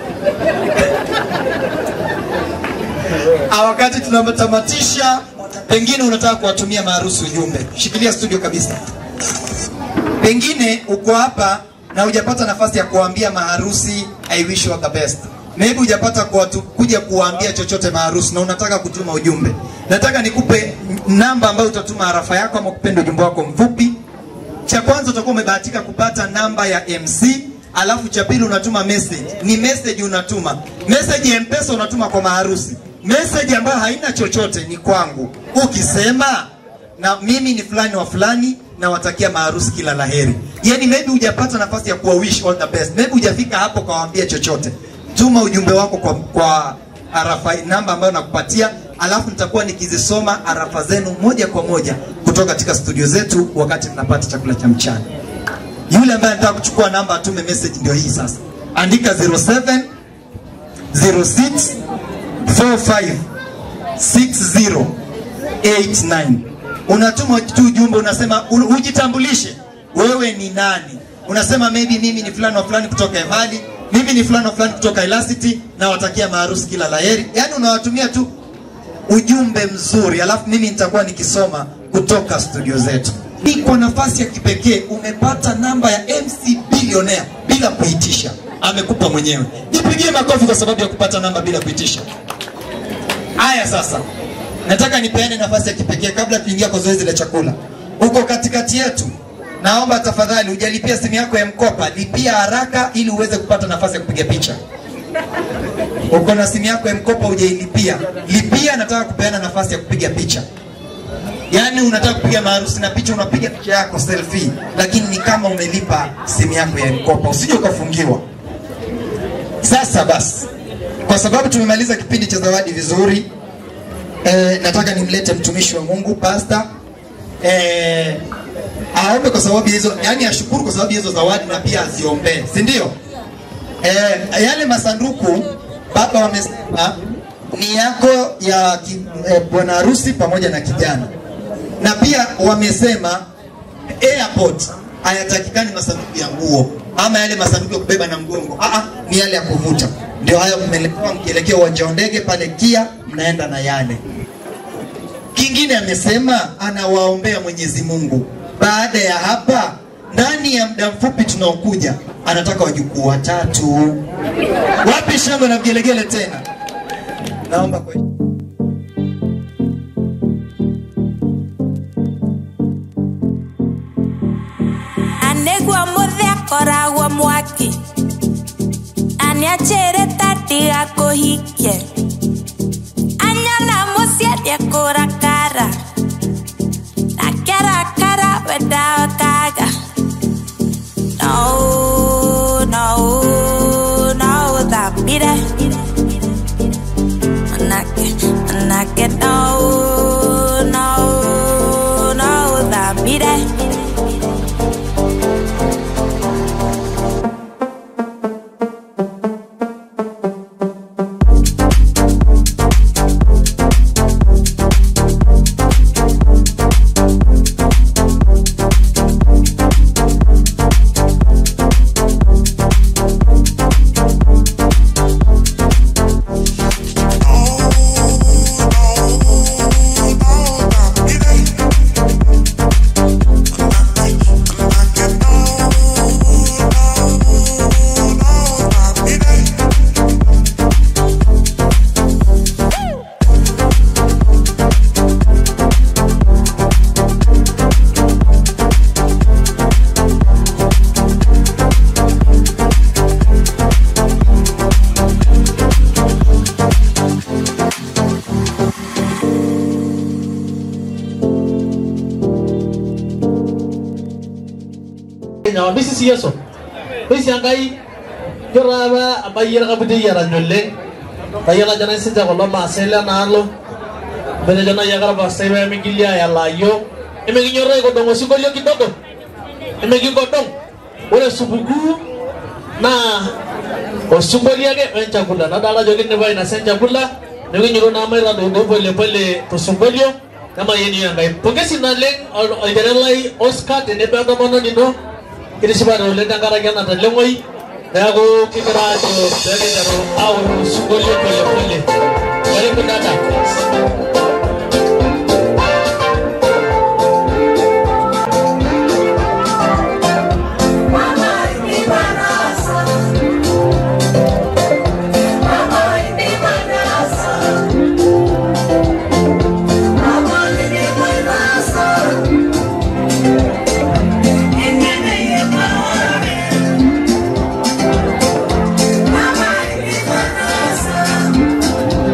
Ah, wakati tunatamatisha, pengine unataka kuwatumia maharusi ujumbe, shikilia studio kabisa. Pengine uko hapa na hujapata nafasi ya kuwaambia maharusi I wish you all the best. Maybe hujapata kuwatu, kuja kuwaambia chochote maharusi na unataka kutuma ujumbe. Nataka nikupe namba ambayo utatuma harafa yako ama kupenda ujumbe wako mfupi. Cha kwanza utakuwa umebahatika kupata namba ya MC, alafu cha pili unatuma message. Ni message unatuma. Message ya M-Pesa unatuma kwa maharusi. Message ambayo haina chochote ni kwangu. Ukisema na mimi ni fulani wa fulani nawatakia maharusi kila laheri. Yani maybe hujapata nafasi ya kuwa wish all the best. Maybe hujafika hapo kawaambia chochote. Tuma ujumbe wako kwa, kwa arafa namba ambayo nakupatia, alafu nitakuwa nikizisoma arafa zenu moja kwa moja kutoka katika studio zetu wakati tunapata chakula cha mchana. Yule ambaye anataka kuchukua namba atume message ndio hii sasa. Andika 07 06 45 60 89. Unatuma tu ujumbe unasema u- ujitambulishe wewe ni nani. Unasema maybe mimi ni fulani wa fulani kutoka Emali, mimi ni fulani wa fulani kutoka Elasity na watakia maharusi kila laheri. Yaani unawatumia tu ujumbe mzuri, alafu mimi nitakuwa nikisoma kutoka studio zetu. Ni kwa nafasi ya kipekee umepata namba ya MC Billionaire bila kuitisha, amekupa mwenyewe. Jipigie makofi kwa sababu ya kupata namba bila kuitisha. Haya sasa, nataka nipeane nafasi ya kipekee kabla tuingia kwa zoezi la chakula. Uko katikati yetu, naomba tafadhali, hujalipia simu yako ya mkopa, lipia haraka ili uweze kupata nafasi ya kupiga picha. Uko na simu yako ya mkopa hujailipia, lipia. Nataka kupeana nafasi ya kupiga picha. Yaani unataka kupiga maharusi na picha, unapiga picha yako selfie, lakini ni kama umelipa simu yako ya mkopa, usije ukafungiwa. Sasa basi, kwa sababu tumemaliza kipindi cha zawadi vizuri, eh, nataka nimlete mtumishi wa Mungu pasta eh, aombe kwa sababu hizo, yani ashukuru kwa sababu hizo zawadi na pia aziombee, si ndio? Eh, yale masanduku baba wamesema ni yako ya ki- eh, bwana harusi pamoja na kijana, na pia wamesema airport hayatakikani masanduku ya nguo ama yale masanduku ya kubeba na mgongo. Ah, ah, ni yale ya kuvuta. Ndio hayo mmeletewa mkielekea uwanja wa ndege pale KIA, mnaenda na yale. Kingine amesema anawaombea Mwenyezi Mungu. Baada ya hapa, ndani ya muda mfupi tunaokuja, anataka wajukuu watatu. Wapi shangwe na vigelegele tena? Naomba kwa anĩguo mũthĩ akoragwo mwaki anĩanjĩrĩte ndigakũhikie anyona mũciĩ ndĩkũrakara nakerakara wendaokaga no no no thambire manake manake no no no thambire nyawa bisi si yeso bisi angai yoraba abayira kabudi yara nyolle bayala jana sinja ko loma sela nalo bene jana yagara ba sebe mi gilia ya layo eme ginyore ko dongo singolio kidogo eme gingodong ore subuku na osumbolia ge en chakula na dala jogi ne bai na sen chakula ne ginyoro na mai rado go pole pole to sumbolio kama yeni yangai pokesi na leng oiderelai oscar tene bado mono nino kirisibare oleng tenkaraki ena teleng'oi neeku kigira ajo peekiteru aoru sinkolio polepole karibu dada Mama,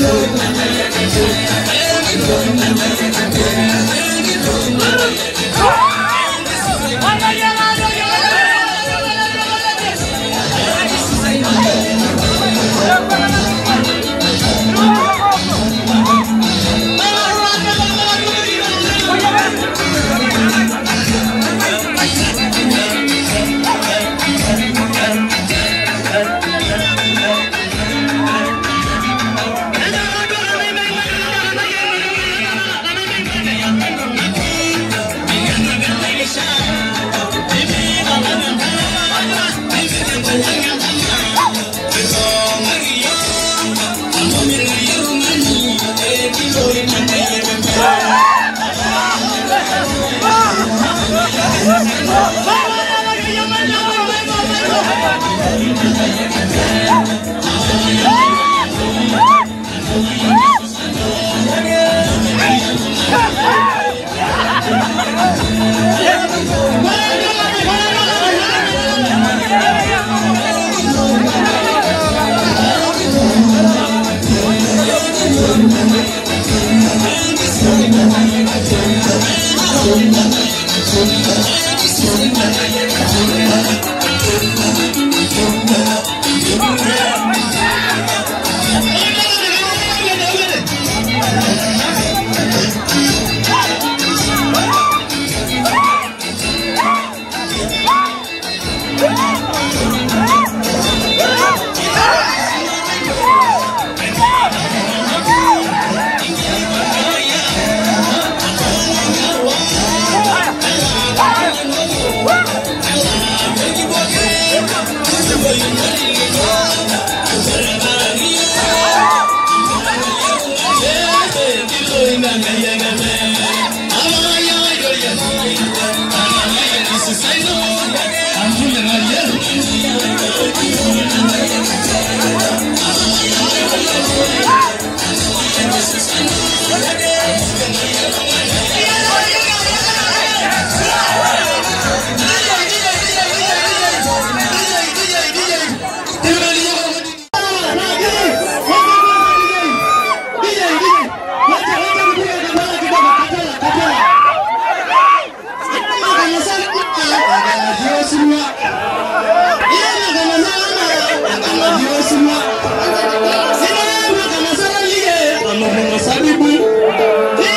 Sabibu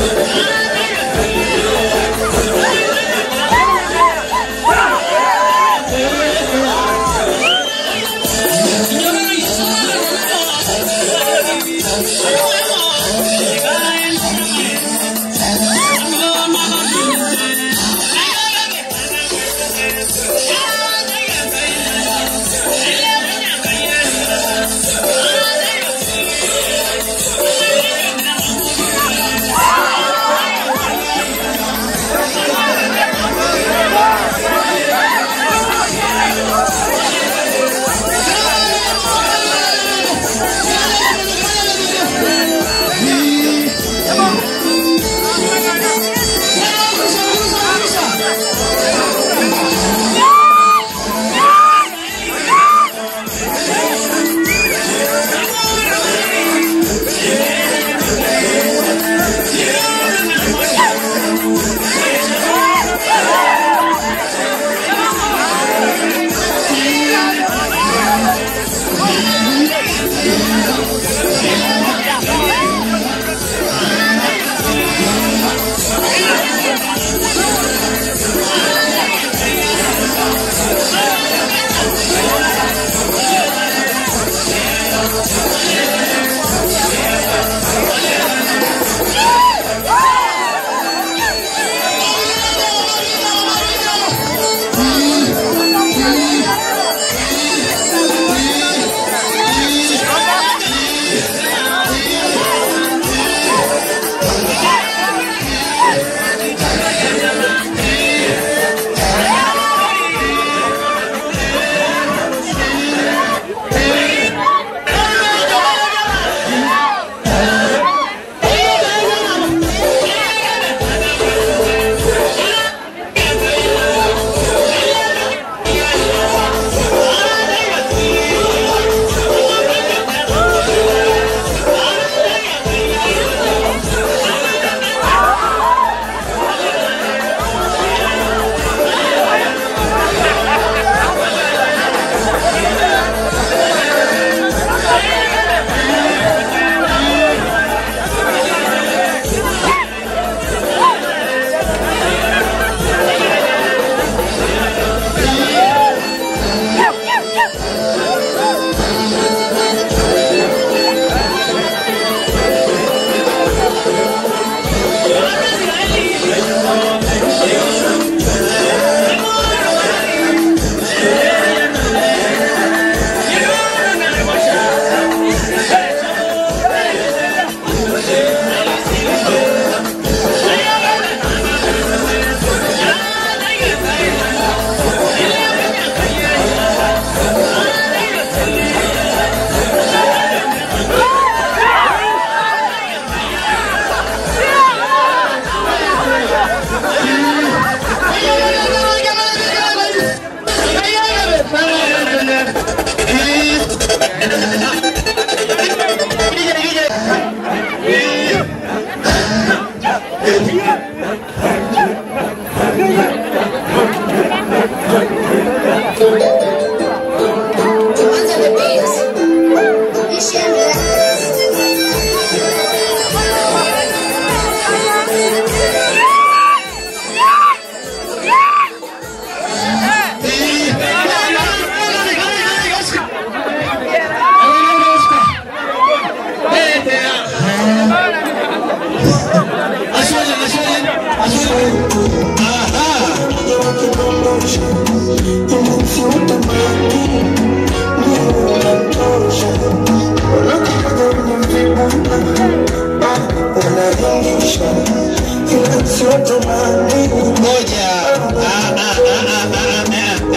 Ngoja. Ah, ah, ah, ah, ah, ah,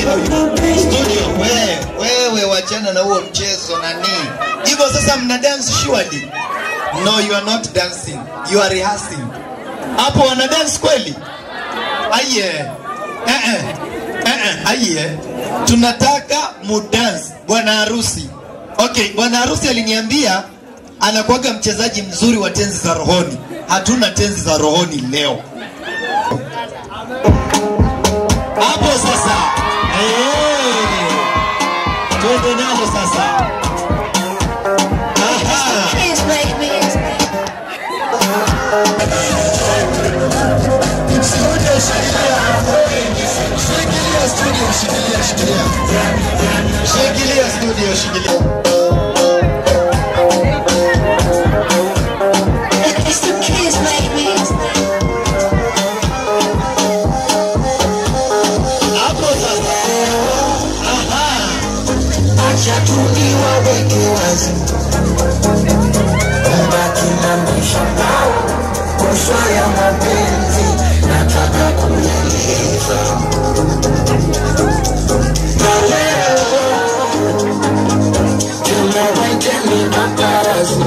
ah. Studio, wewe, wewe wachana na huo mchezo nani. Hivyo sasa mna dance surely? No, you are not dancing. You are rehearsing. Hapo wana dance kweli? Aye. Eh eh. Eh eh, aye. Tunataka mu dance bwana harusi. Okay, bwana harusi aliniambia anakuwaga mchezaji mzuri wa tenzi za rohoni. Hatuna tenzi za rohoni leo. Hapo sasa. Eh. Twende nalo sasa. Aha. Studio shikilia. Shikilia studio, shikilia, shikilia. Shikilia studio, shikilia. It's the kids, baby. Hapo sasa. Aha. Acha tuliwaweke wazi, mbaki na mishangao kuswa ya mapenzi, nataka kueleza na leo tumewekeni maparazi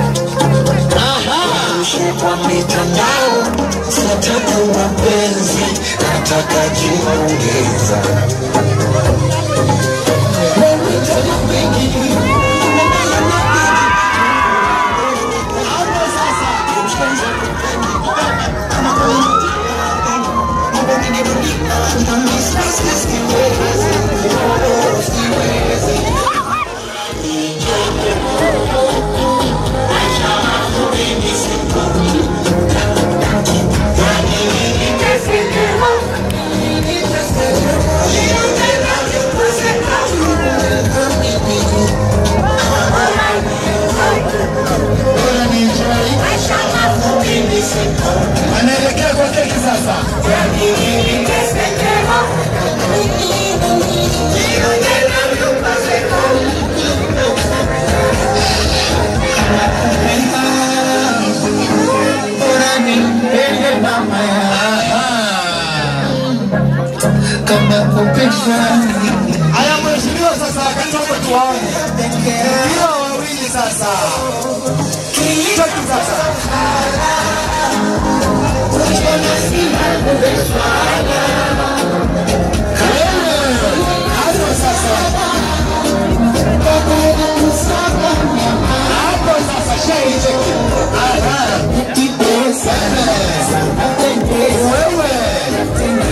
Rushe kwa mitandao, sataka mapenzi, nataka jiongeza Anaelekea kwa keki sasa. Haya mheshimiwa sasa wakati wako tuwaone. Hiyo wawili sasa. Cheki sasa. Hapo sasa. Hapo sasa shei cheki. Aha. Wewe.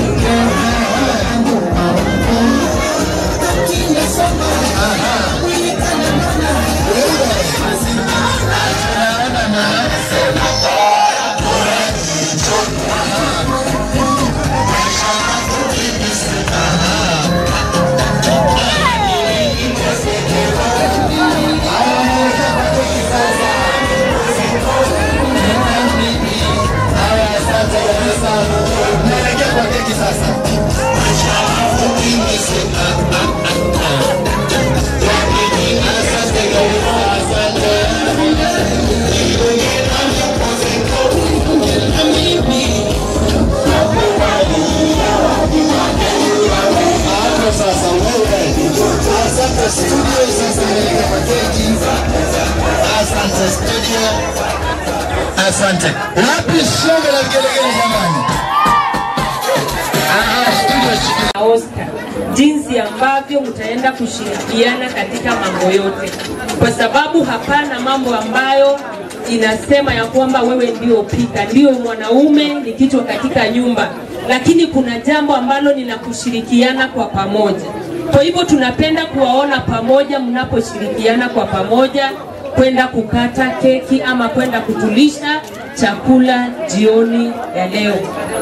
Naelekea kwa keki sasa. Hapo sasa wewe. Asante studio sasa naelekea kwa keki. Asante studio. Asante. Wapi shonge la vigelegele jamani? Ah, studio shikilia. Oscar jinsi ambavyo mtaenda kushirikiana katika mambo yote, kwa sababu hapana mambo ambayo inasema ya kwamba wewe ndio pika, ndio mwanaume ni kichwa katika nyumba, lakini kuna jambo ambalo ni la kushirikiana kwa pamoja. Kwa hivyo tunapenda kuwaona pamoja mnaposhirikiana kwa pamoja kwenda kukata keki ama kwenda kutulisha chakula jioni ya leo.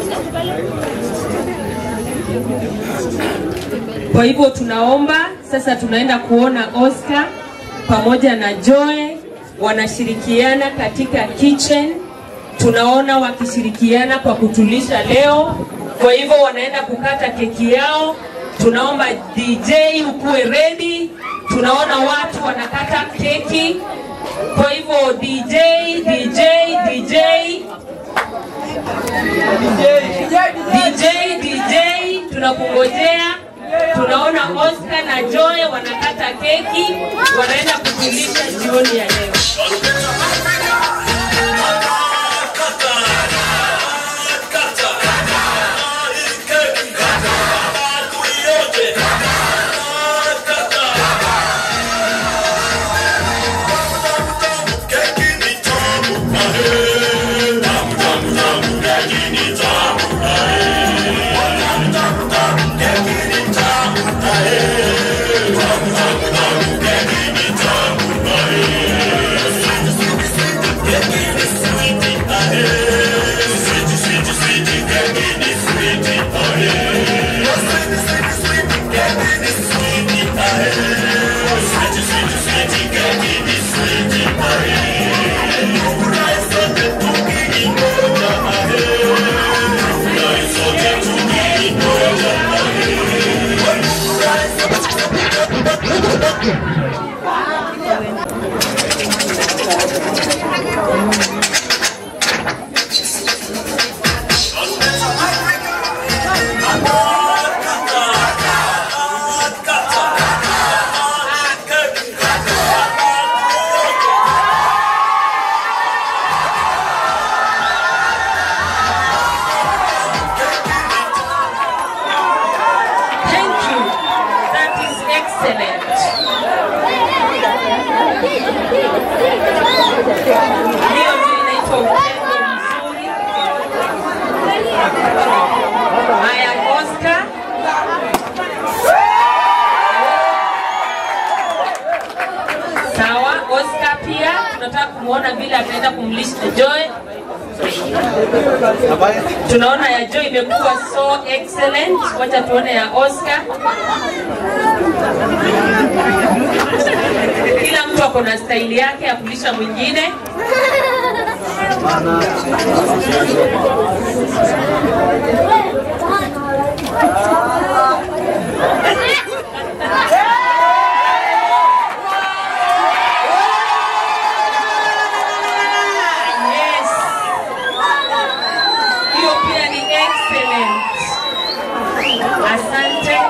Kwa hivyo tunaomba sasa, tunaenda kuona Oscar pamoja na Joy wanashirikiana katika kitchen. Tunaona wakishirikiana kwa kutulisha leo. Kwa hivyo wanaenda kukata keki yao. Tunaomba DJ ukuwe ready. Tunaona watu wanakata keki. Kwa hivyo DJ, DJ, DJ, DJ, DJ, tunakungojea. Tunaona Oscar na Joy wanakata keki, wanaenda kutulisha jioni ya leo. Tamu, tamu, tamu, tamu, tamu, tamu, tamu, tamu, tamu, tamu, tamu, tamu, tamu, tamu, tamu, Thank you. That is excellent. Hiyo ndio inaitwa upendo mzuri. Haya, Oscar. Sawa, Oscar pia tunataka kumwona vile ataenda kumlisha Joy. Tunaona ya Joy imekuwa so excellent. Wacha tuone ya Oscar. Kila mtu ako na staili yake ya kulisha mwingine. Yes. Hiyo pia ni excellent. Asante.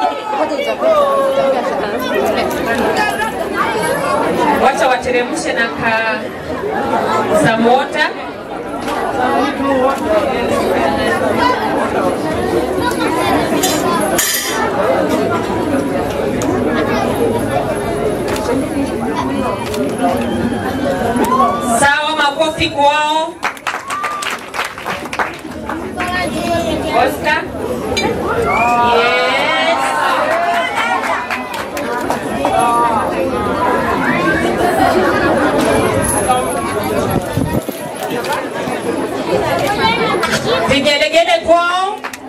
Wacha wateremshe na ka samota. Sawa, makofi kwao. Oscar. Yes. Vigelegele kwao.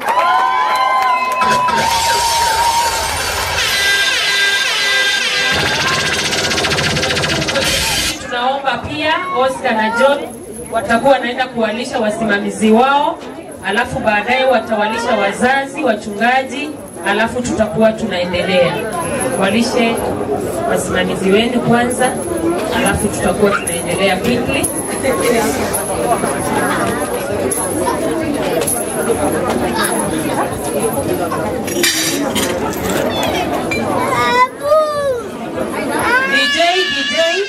Tunaomba pia Oscar na John watakuwa wanaenda kuwalisha wasimamizi wao, alafu baadaye watawalisha wazazi, wachungaji, alafu tutakuwa tunaendelea. Walishe wasimamizi wenu kwanza, alafu tutakuwa tunaendelea quickly. DJ, DJ.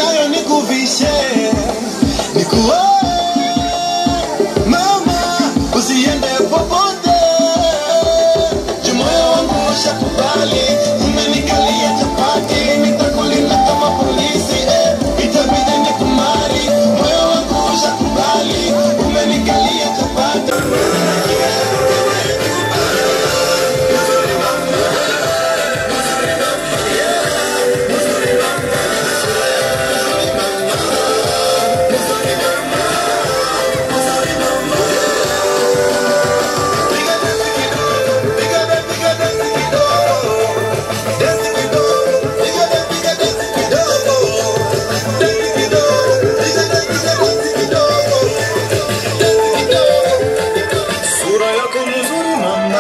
nayo nikuvishe nikuoe mama usiende popote jumoyo wangu ushakubali umenikalia chapati nitakulinda kama polisi eh. itabidi nikumari moyo wangu ushakubali umenikalia chapati sura yako mzuri mama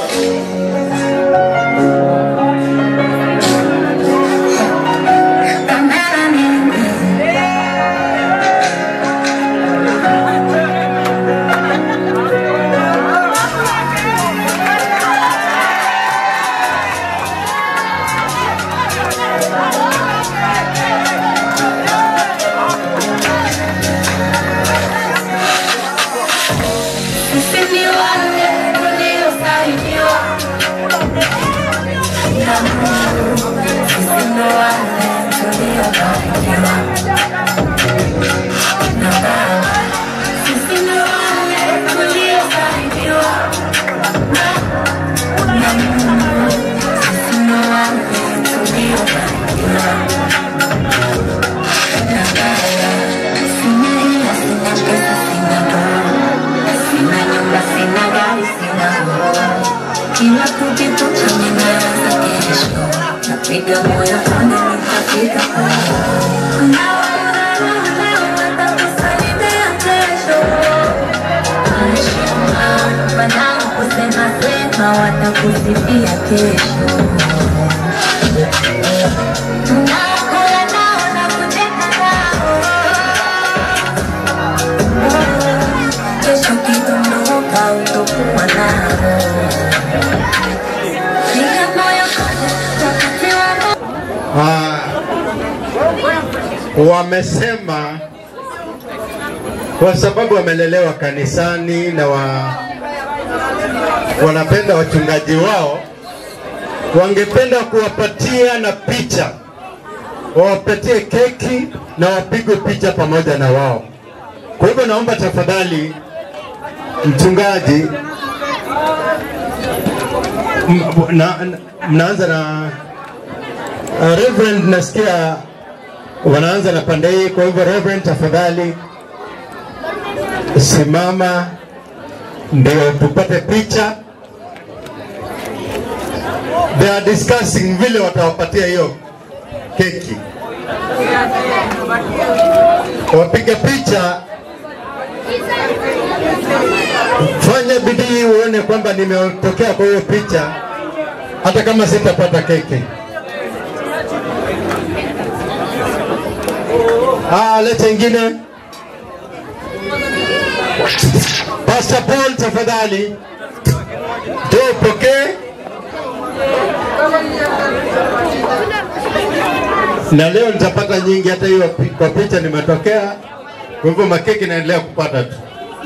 Sisi ni wale tuliosaidiwa na Mungu. Sisi ni wale tuliobarikiwa na Baba. Sisi ni wale tuliosaidiwa na na Mungu. Sisi ni wale tuliobarikiwa na Baba. Sina hela, sina pesa, sina ndoa Sina nyumba, sina gari, sina nguo. Kila kukitoka ninaanza kesho, napiga moyo konde, nitafika kuna wanaona leo watakusaidia kesho. Heshima, wanaokusema sema watakusifia kesho. Tunakula nao na kucheka nao kesho kidondoka utakuwa nao. Piga moyo konde, wakati wa Ah, wamesema kwa sababu wamelelewa kanisani na wa, wanapenda wachungaji wao, wangependa kuwapatia na picha, wawapatie keki na wapigwe picha pamoja na wao. Kwa hivyo naomba tafadhali, mchungaji, m- na, na, mnaanza na Uh, Reverend nasikia wanaanza na pande hii, kwa hivyo Reverend, tafadhali simama ndio tupate picha. They are discussing vile watawapatia hiyo keki. Wapiga picha, fanya bidii uone kwamba nimetokea kwa hiyo picha, hata kama sitapata keki. Ah, leta ingine. Pastor Paul tafadhali. Njoo upokee. Na leo nitapata nyingi, hata hiyo pi- kwa picha nimetokea. Kwa hivyo makeki naendelea kupata tu.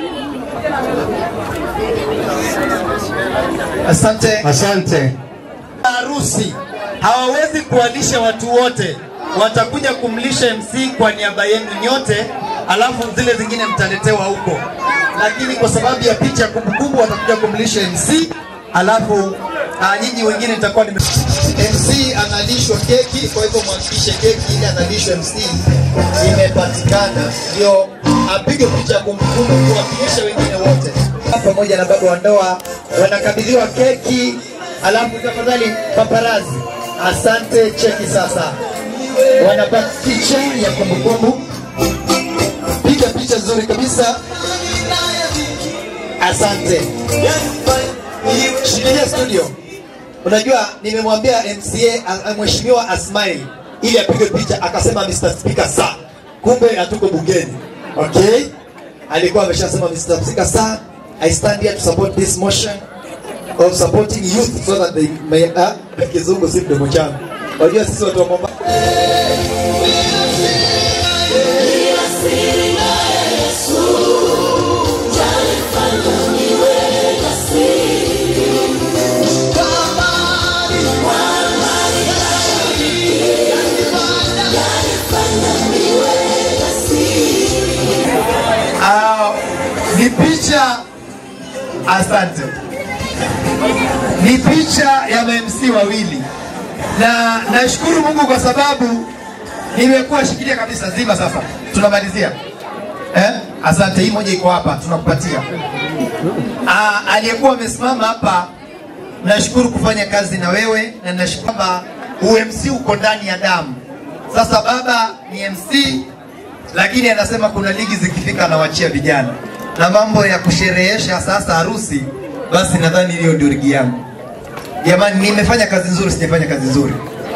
Asante. Asante. Harusi hawawezi kuwalisha watu wote, watakuja kumlisha MC kwa niaba yenu nyote, alafu zile zingine mtaletewa huko, lakini kwa sababu ya picha kumbukumbu watakuja kumlisha MC, alafu uh, nyinyi wengine nitakuwa nime MC analishwa keki, kwa hivyo mhakikishe keki ile analishwa MC imepatikana, ndio apige picha ya kumbukumbu kuwakilisha wengine wote pamoja na baba wa ndoa wanakabidhiwa keki, alafu tafadhali paparazi, asante. Cheki sasa, wanapata picha ya kumbukumbu. Piga picha nzuri kabisa, asante. Shikilia studio. Unajua, nimemwambia MCA a- a- mheshimiwa Asmail ili apige picha, akasema Mr. Speaker sa, kumbe hatuko bungeni. Okay, alikuwa ameshasema Mr. Speaker sa, I stand here to support this motion of supporting youth so that they may uh, kizungu si mdomo changu. Unajua sisi watu wa Mombasa ni picha asante ni picha ya mamc wawili na nashukuru mungu kwa sababu nimekuwa shikilia kabisa zima sasa tunamalizia eh? asante hii moja iko hapa tunakupatia Ah, aliyekuwa amesimama hapa nashukuru kufanya kazi na wewe na nashukuru kwamba umc uko ndani ya damu sasa baba ni mc lakini anasema kuna ligi zikifika anawachia vijana na mambo ya kusherehesha sasa harusi basi nadhani hiyo ndio ligi yangu jamani nimefanya kazi nzuri sijafanya kazi nzuri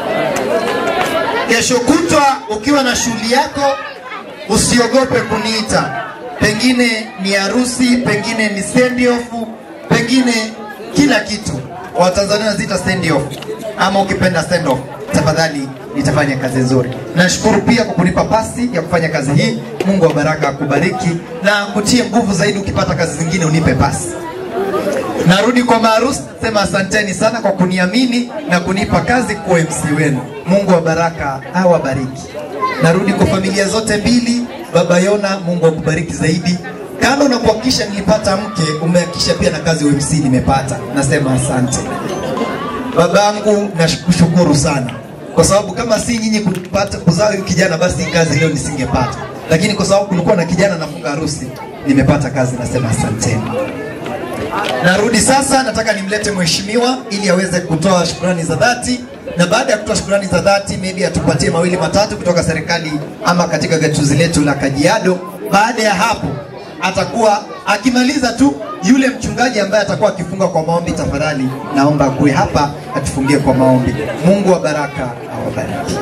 kesho kutwa ukiwa na shughuli yako usiogope kuniita pengine ni harusi pengine ni send off pengine kila kitu watanzania wanaziita send off ama ukipenda send off tafadhali nitafanya kazi nzuri nashukuru pia kwa kunipa pasi ya kufanya kazi hii mungu wa baraka akubariki na kutie nguvu zaidi ukipata kazi zingine unipe pasi narudi kwa maarusi sema asanteni sana kwa kuniamini na kunipa kazi kuwa mc wenu mungu wa baraka awabariki narudi kwa familia zote mbili baba yona mungu akubariki zaidi kando na kuhakikisha nilipata mke umehakikisha pia na kazi umc nimepata nasema asante babangu nakushukuru sana kwa sababu kama si nyinyi kupata kuzaa huyu kijana basi hii kazi leo nisingepata lakini kwa sababu kulikuwa na kijana nafunga harusi nimepata kazi nasema asanteni narudi sasa nataka nimlete mheshimiwa ili aweze kutoa shukrani za dhati na baada ya kutoa shukrani za dhati maybe atupatie mawili matatu kutoka serikali ama katika gatuzi letu la kajiado baada ya hapo atakuwa akimaliza tu yule mchungaji ambaye atakuwa akifunga kwa maombi tafadhali naomba kuwe hapa atufungie kwa maombi mungu wa baraka awabariki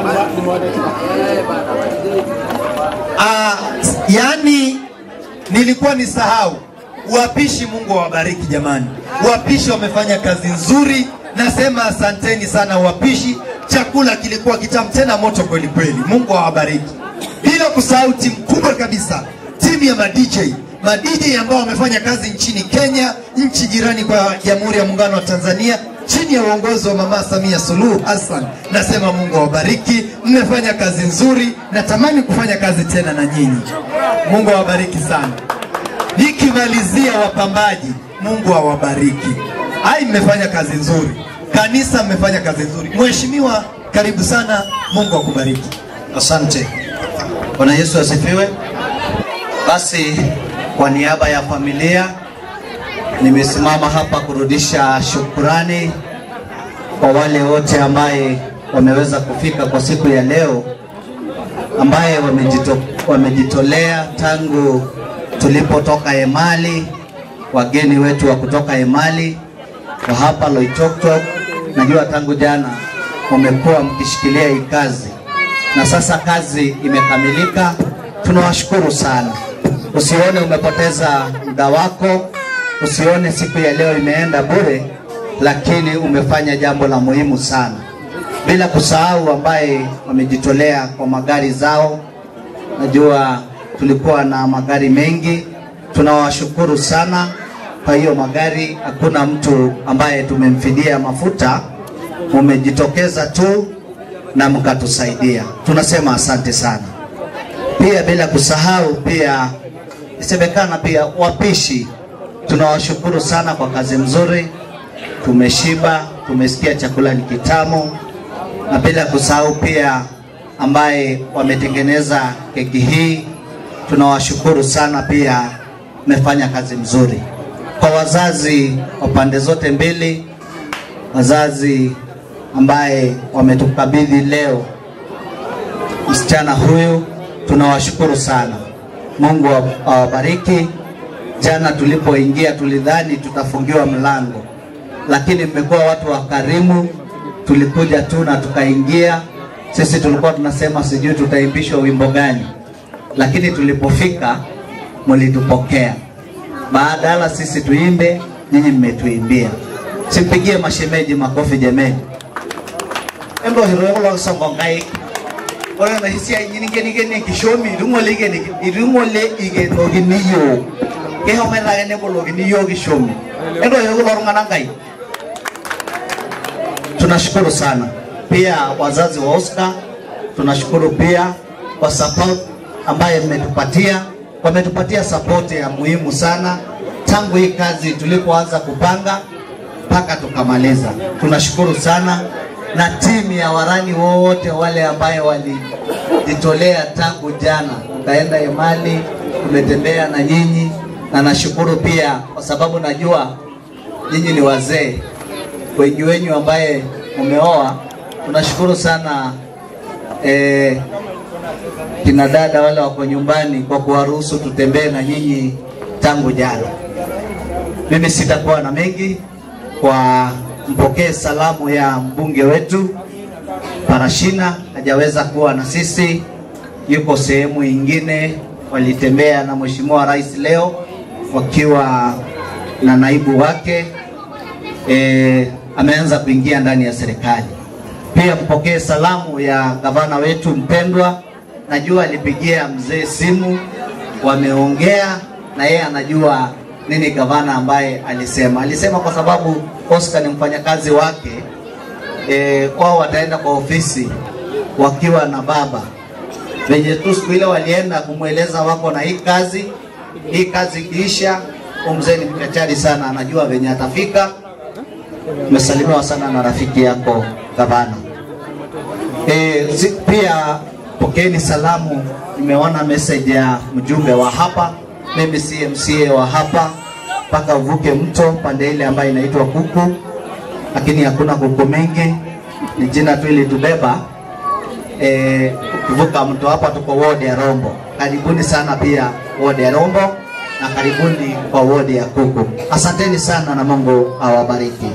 Ah, yani nilikuwa nisahau wapishi mungu awabariki jamani wapishi wamefanya kazi nzuri nasema asanteni sana wapishi chakula kilikuwa kitamu tena moto kweli kweli mungu awabariki bila kusahau timu kubwa kabisa timu ya madj madj ambao wamefanya kazi nchini kenya nchi jirani kwa jamhuri ya muungano wa tanzania chini ya uongozi wa mama samia suluhu hassan nasema mungu awabariki mmefanya kazi nzuri natamani kufanya kazi tena na nyinyi mungu awabariki sana nikimalizia wapambaji mungu awabariki ai mmefanya kazi nzuri kanisa mmefanya kazi nzuri mheshimiwa karibu sana mungu akubariki Asante. Bwana Yesu asifiwe. Basi kwa niaba ya familia nimesimama hapa kurudisha shukurani kwa wale wote ambaye wameweza kufika kwa siku ya leo, ambaye wamejito, wamejitolea tangu tulipotoka Emali, wageni wetu wa kutoka Emali wa hapa Loitoktok. Najua tangu jana mmekuwa mkishikilia hii kazi na sasa kazi imekamilika. Tunawashukuru sana. Usione umepoteza muda wako, usione siku ya leo imeenda bure, lakini umefanya jambo la muhimu sana, bila kusahau ambaye wamejitolea kwa magari zao. Najua tulikuwa na magari mengi, tunawashukuru sana kwa hiyo magari. Hakuna mtu ambaye tumemfidia mafuta, mumejitokeza tu na mkatusaidia, tunasema asante sana. Pia bila kusahau pia isemekana pia wapishi, tunawashukuru sana kwa kazi mzuri. Tumeshiba, tumesikia chakula ni kitamu, na bila kusahau pia ambaye wametengeneza keki hii, tunawashukuru sana pia, mmefanya kazi mzuri. Kwa wazazi wa pande zote mbili, wazazi ambaye wametukabidhi leo msichana huyu, tunawashukuru sana. Mungu awa- awabariki. Jana tulipoingia tulidhani tutafungiwa mlango, lakini mmekuwa watu wakarimu. Tulikuja tu na tukaingia. Sisi tulikuwa tunasema sijui tutaimbishwa wimbo gani, lakini tulipofika mlitupokea. Badala sisi tuimbe, nyinyi mmetuimbia. Simpigie mashemeji makofi jameni. Endo hiro kulo songo ngai. Ore na hisia nyini geni geni kishomi irungole geni irungole igeno giniyo. Ke home na gene bolo giniyo kishomi. Endo hiro kulo ngana ngai. Tunashukuru sana. Pia wazazi wa Oscar tunashukuru pia kwa support ambaye mmetupatia wametupatia sapoti ya muhimu sana tangu hii kazi tulipoanza kupanga mpaka tukamaliza. Tunashukuru sana na timu ya warani wote wale ambaye walijitolea tangu jana, tukaenda Emali, tumetembea na nyinyi, na nashukuru pia kwa sababu najua nyinyi ni wazee, wengi wenyu ambaye umeoa. Tunashukuru sana eh, kina dada wale wako nyumbani kwa kuwaruhusu tutembee na nyinyi tangu jana. Mimi sitakuwa na mengi kwa mpokee salamu ya mbunge wetu Parashina, hajaweza kuwa na sisi, yuko sehemu ingine. Walitembea na Mheshimiwa Rais leo wakiwa na naibu wake e, ameanza kuingia ndani ya serikali. Pia mpokee salamu ya gavana wetu mpendwa, najua alipigia mzee simu, wameongea na yeye anajua nini gavana ambaye alisema. Alisema kwa sababu Oscar ni mfanyakazi wake e, wao wataenda kwa ofisi wakiwa na baba venye tu siku ile walienda kumweleza wako na hii kazi, hii kazi ikiisha, huyu mzee ni mchachari sana, anajua venye atafika. Umesalimiwa sana na rafiki yako gavana. E, si, pia pokeeni salamu, nimeona message ya mjumbe wa hapa, mimi si MCA wa hapa, mpaka uvuke mto pande ile ambayo inaitwa Kuku, lakini hakuna kuku mingi, ni jina tu ilitubeba. E, ukivuka mto hapa tuko ward ya Rombo. Karibuni sana pia ward ya Rombo na karibuni kwa ward ya Kuku. Asanteni sana na Mungu awabariki.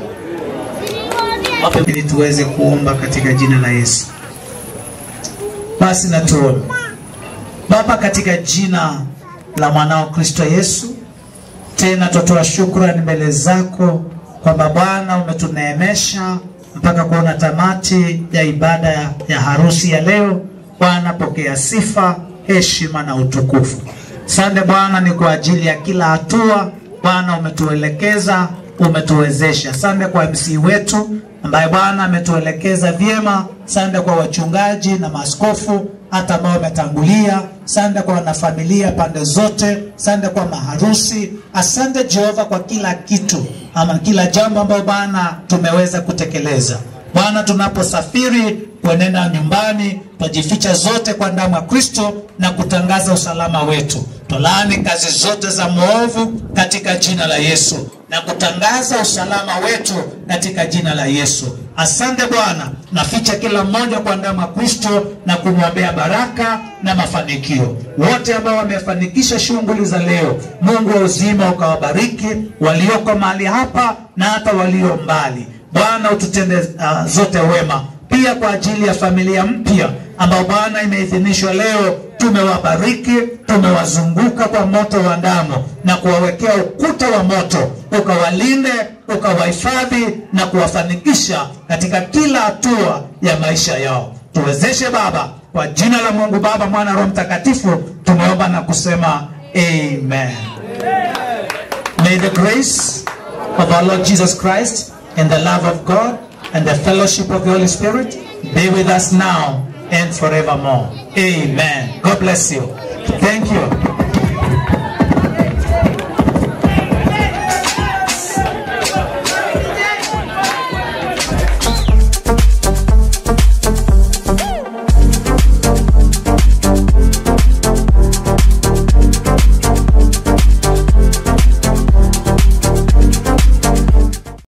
ili tuweze kuomba katika jina la Yesu. Basi na tuombe. Baba, katika jina la mwanao Kristo Yesu, tena twatoa shukrani mbele zako kwamba Bwana umetuneemesha mpaka kuona tamati ya ibada ya, ya harusi ya leo. Bwana, pokea sifa, heshima na utukufu. Sande Bwana, ni kwa ajili ya kila hatua Bwana umetuelekeza, umetuwezesha. Sande kwa MC wetu ambaye Bwana ametuelekeza vyema. Sande kwa wachungaji na maaskofu hata ambao wametangulia. Sande kwa wanafamilia pande zote. Sande kwa maharusi. Asante Jehova kwa kila kitu ama kila jambo ambayo Bwana tumeweza kutekeleza. Bwana, tunaposafiri kuenenda nyumbani, twajificha zote kwa damu ya Kristo na kutangaza usalama wetu. Tolaani kazi zote za mwovu katika jina la Yesu na kutangaza usalama wetu katika jina la Yesu. Asante Bwana, naficha kila mmoja kwa damu ya Kristo na kumwombea baraka na mafanikio. Wote ambao wamefanikisha shughuli za leo, Mungu wa uzima ukawabariki, walioko mahali hapa na hata walio mbali. Bwana ututende uh, zote wema. Pia kwa ajili ya familia mpya ambao Bwana imeidhinishwa leo, tumewabariki, tumewazunguka kwa moto wa damu na kuwawekea ukuta wa moto, ukawalinde, ukawahifadhi na kuwafanikisha katika kila hatua ya maisha yao. Tuwezeshe Baba, kwa jina la Mungu Baba, Mwana, Roho Mtakatifu, tumeomba na kusema amen. May the grace of our Lord Jesus Christ and the love of God and the fellowship of the Holy Spirit be with us now and forevermore. Amen. God bless you. Thank you.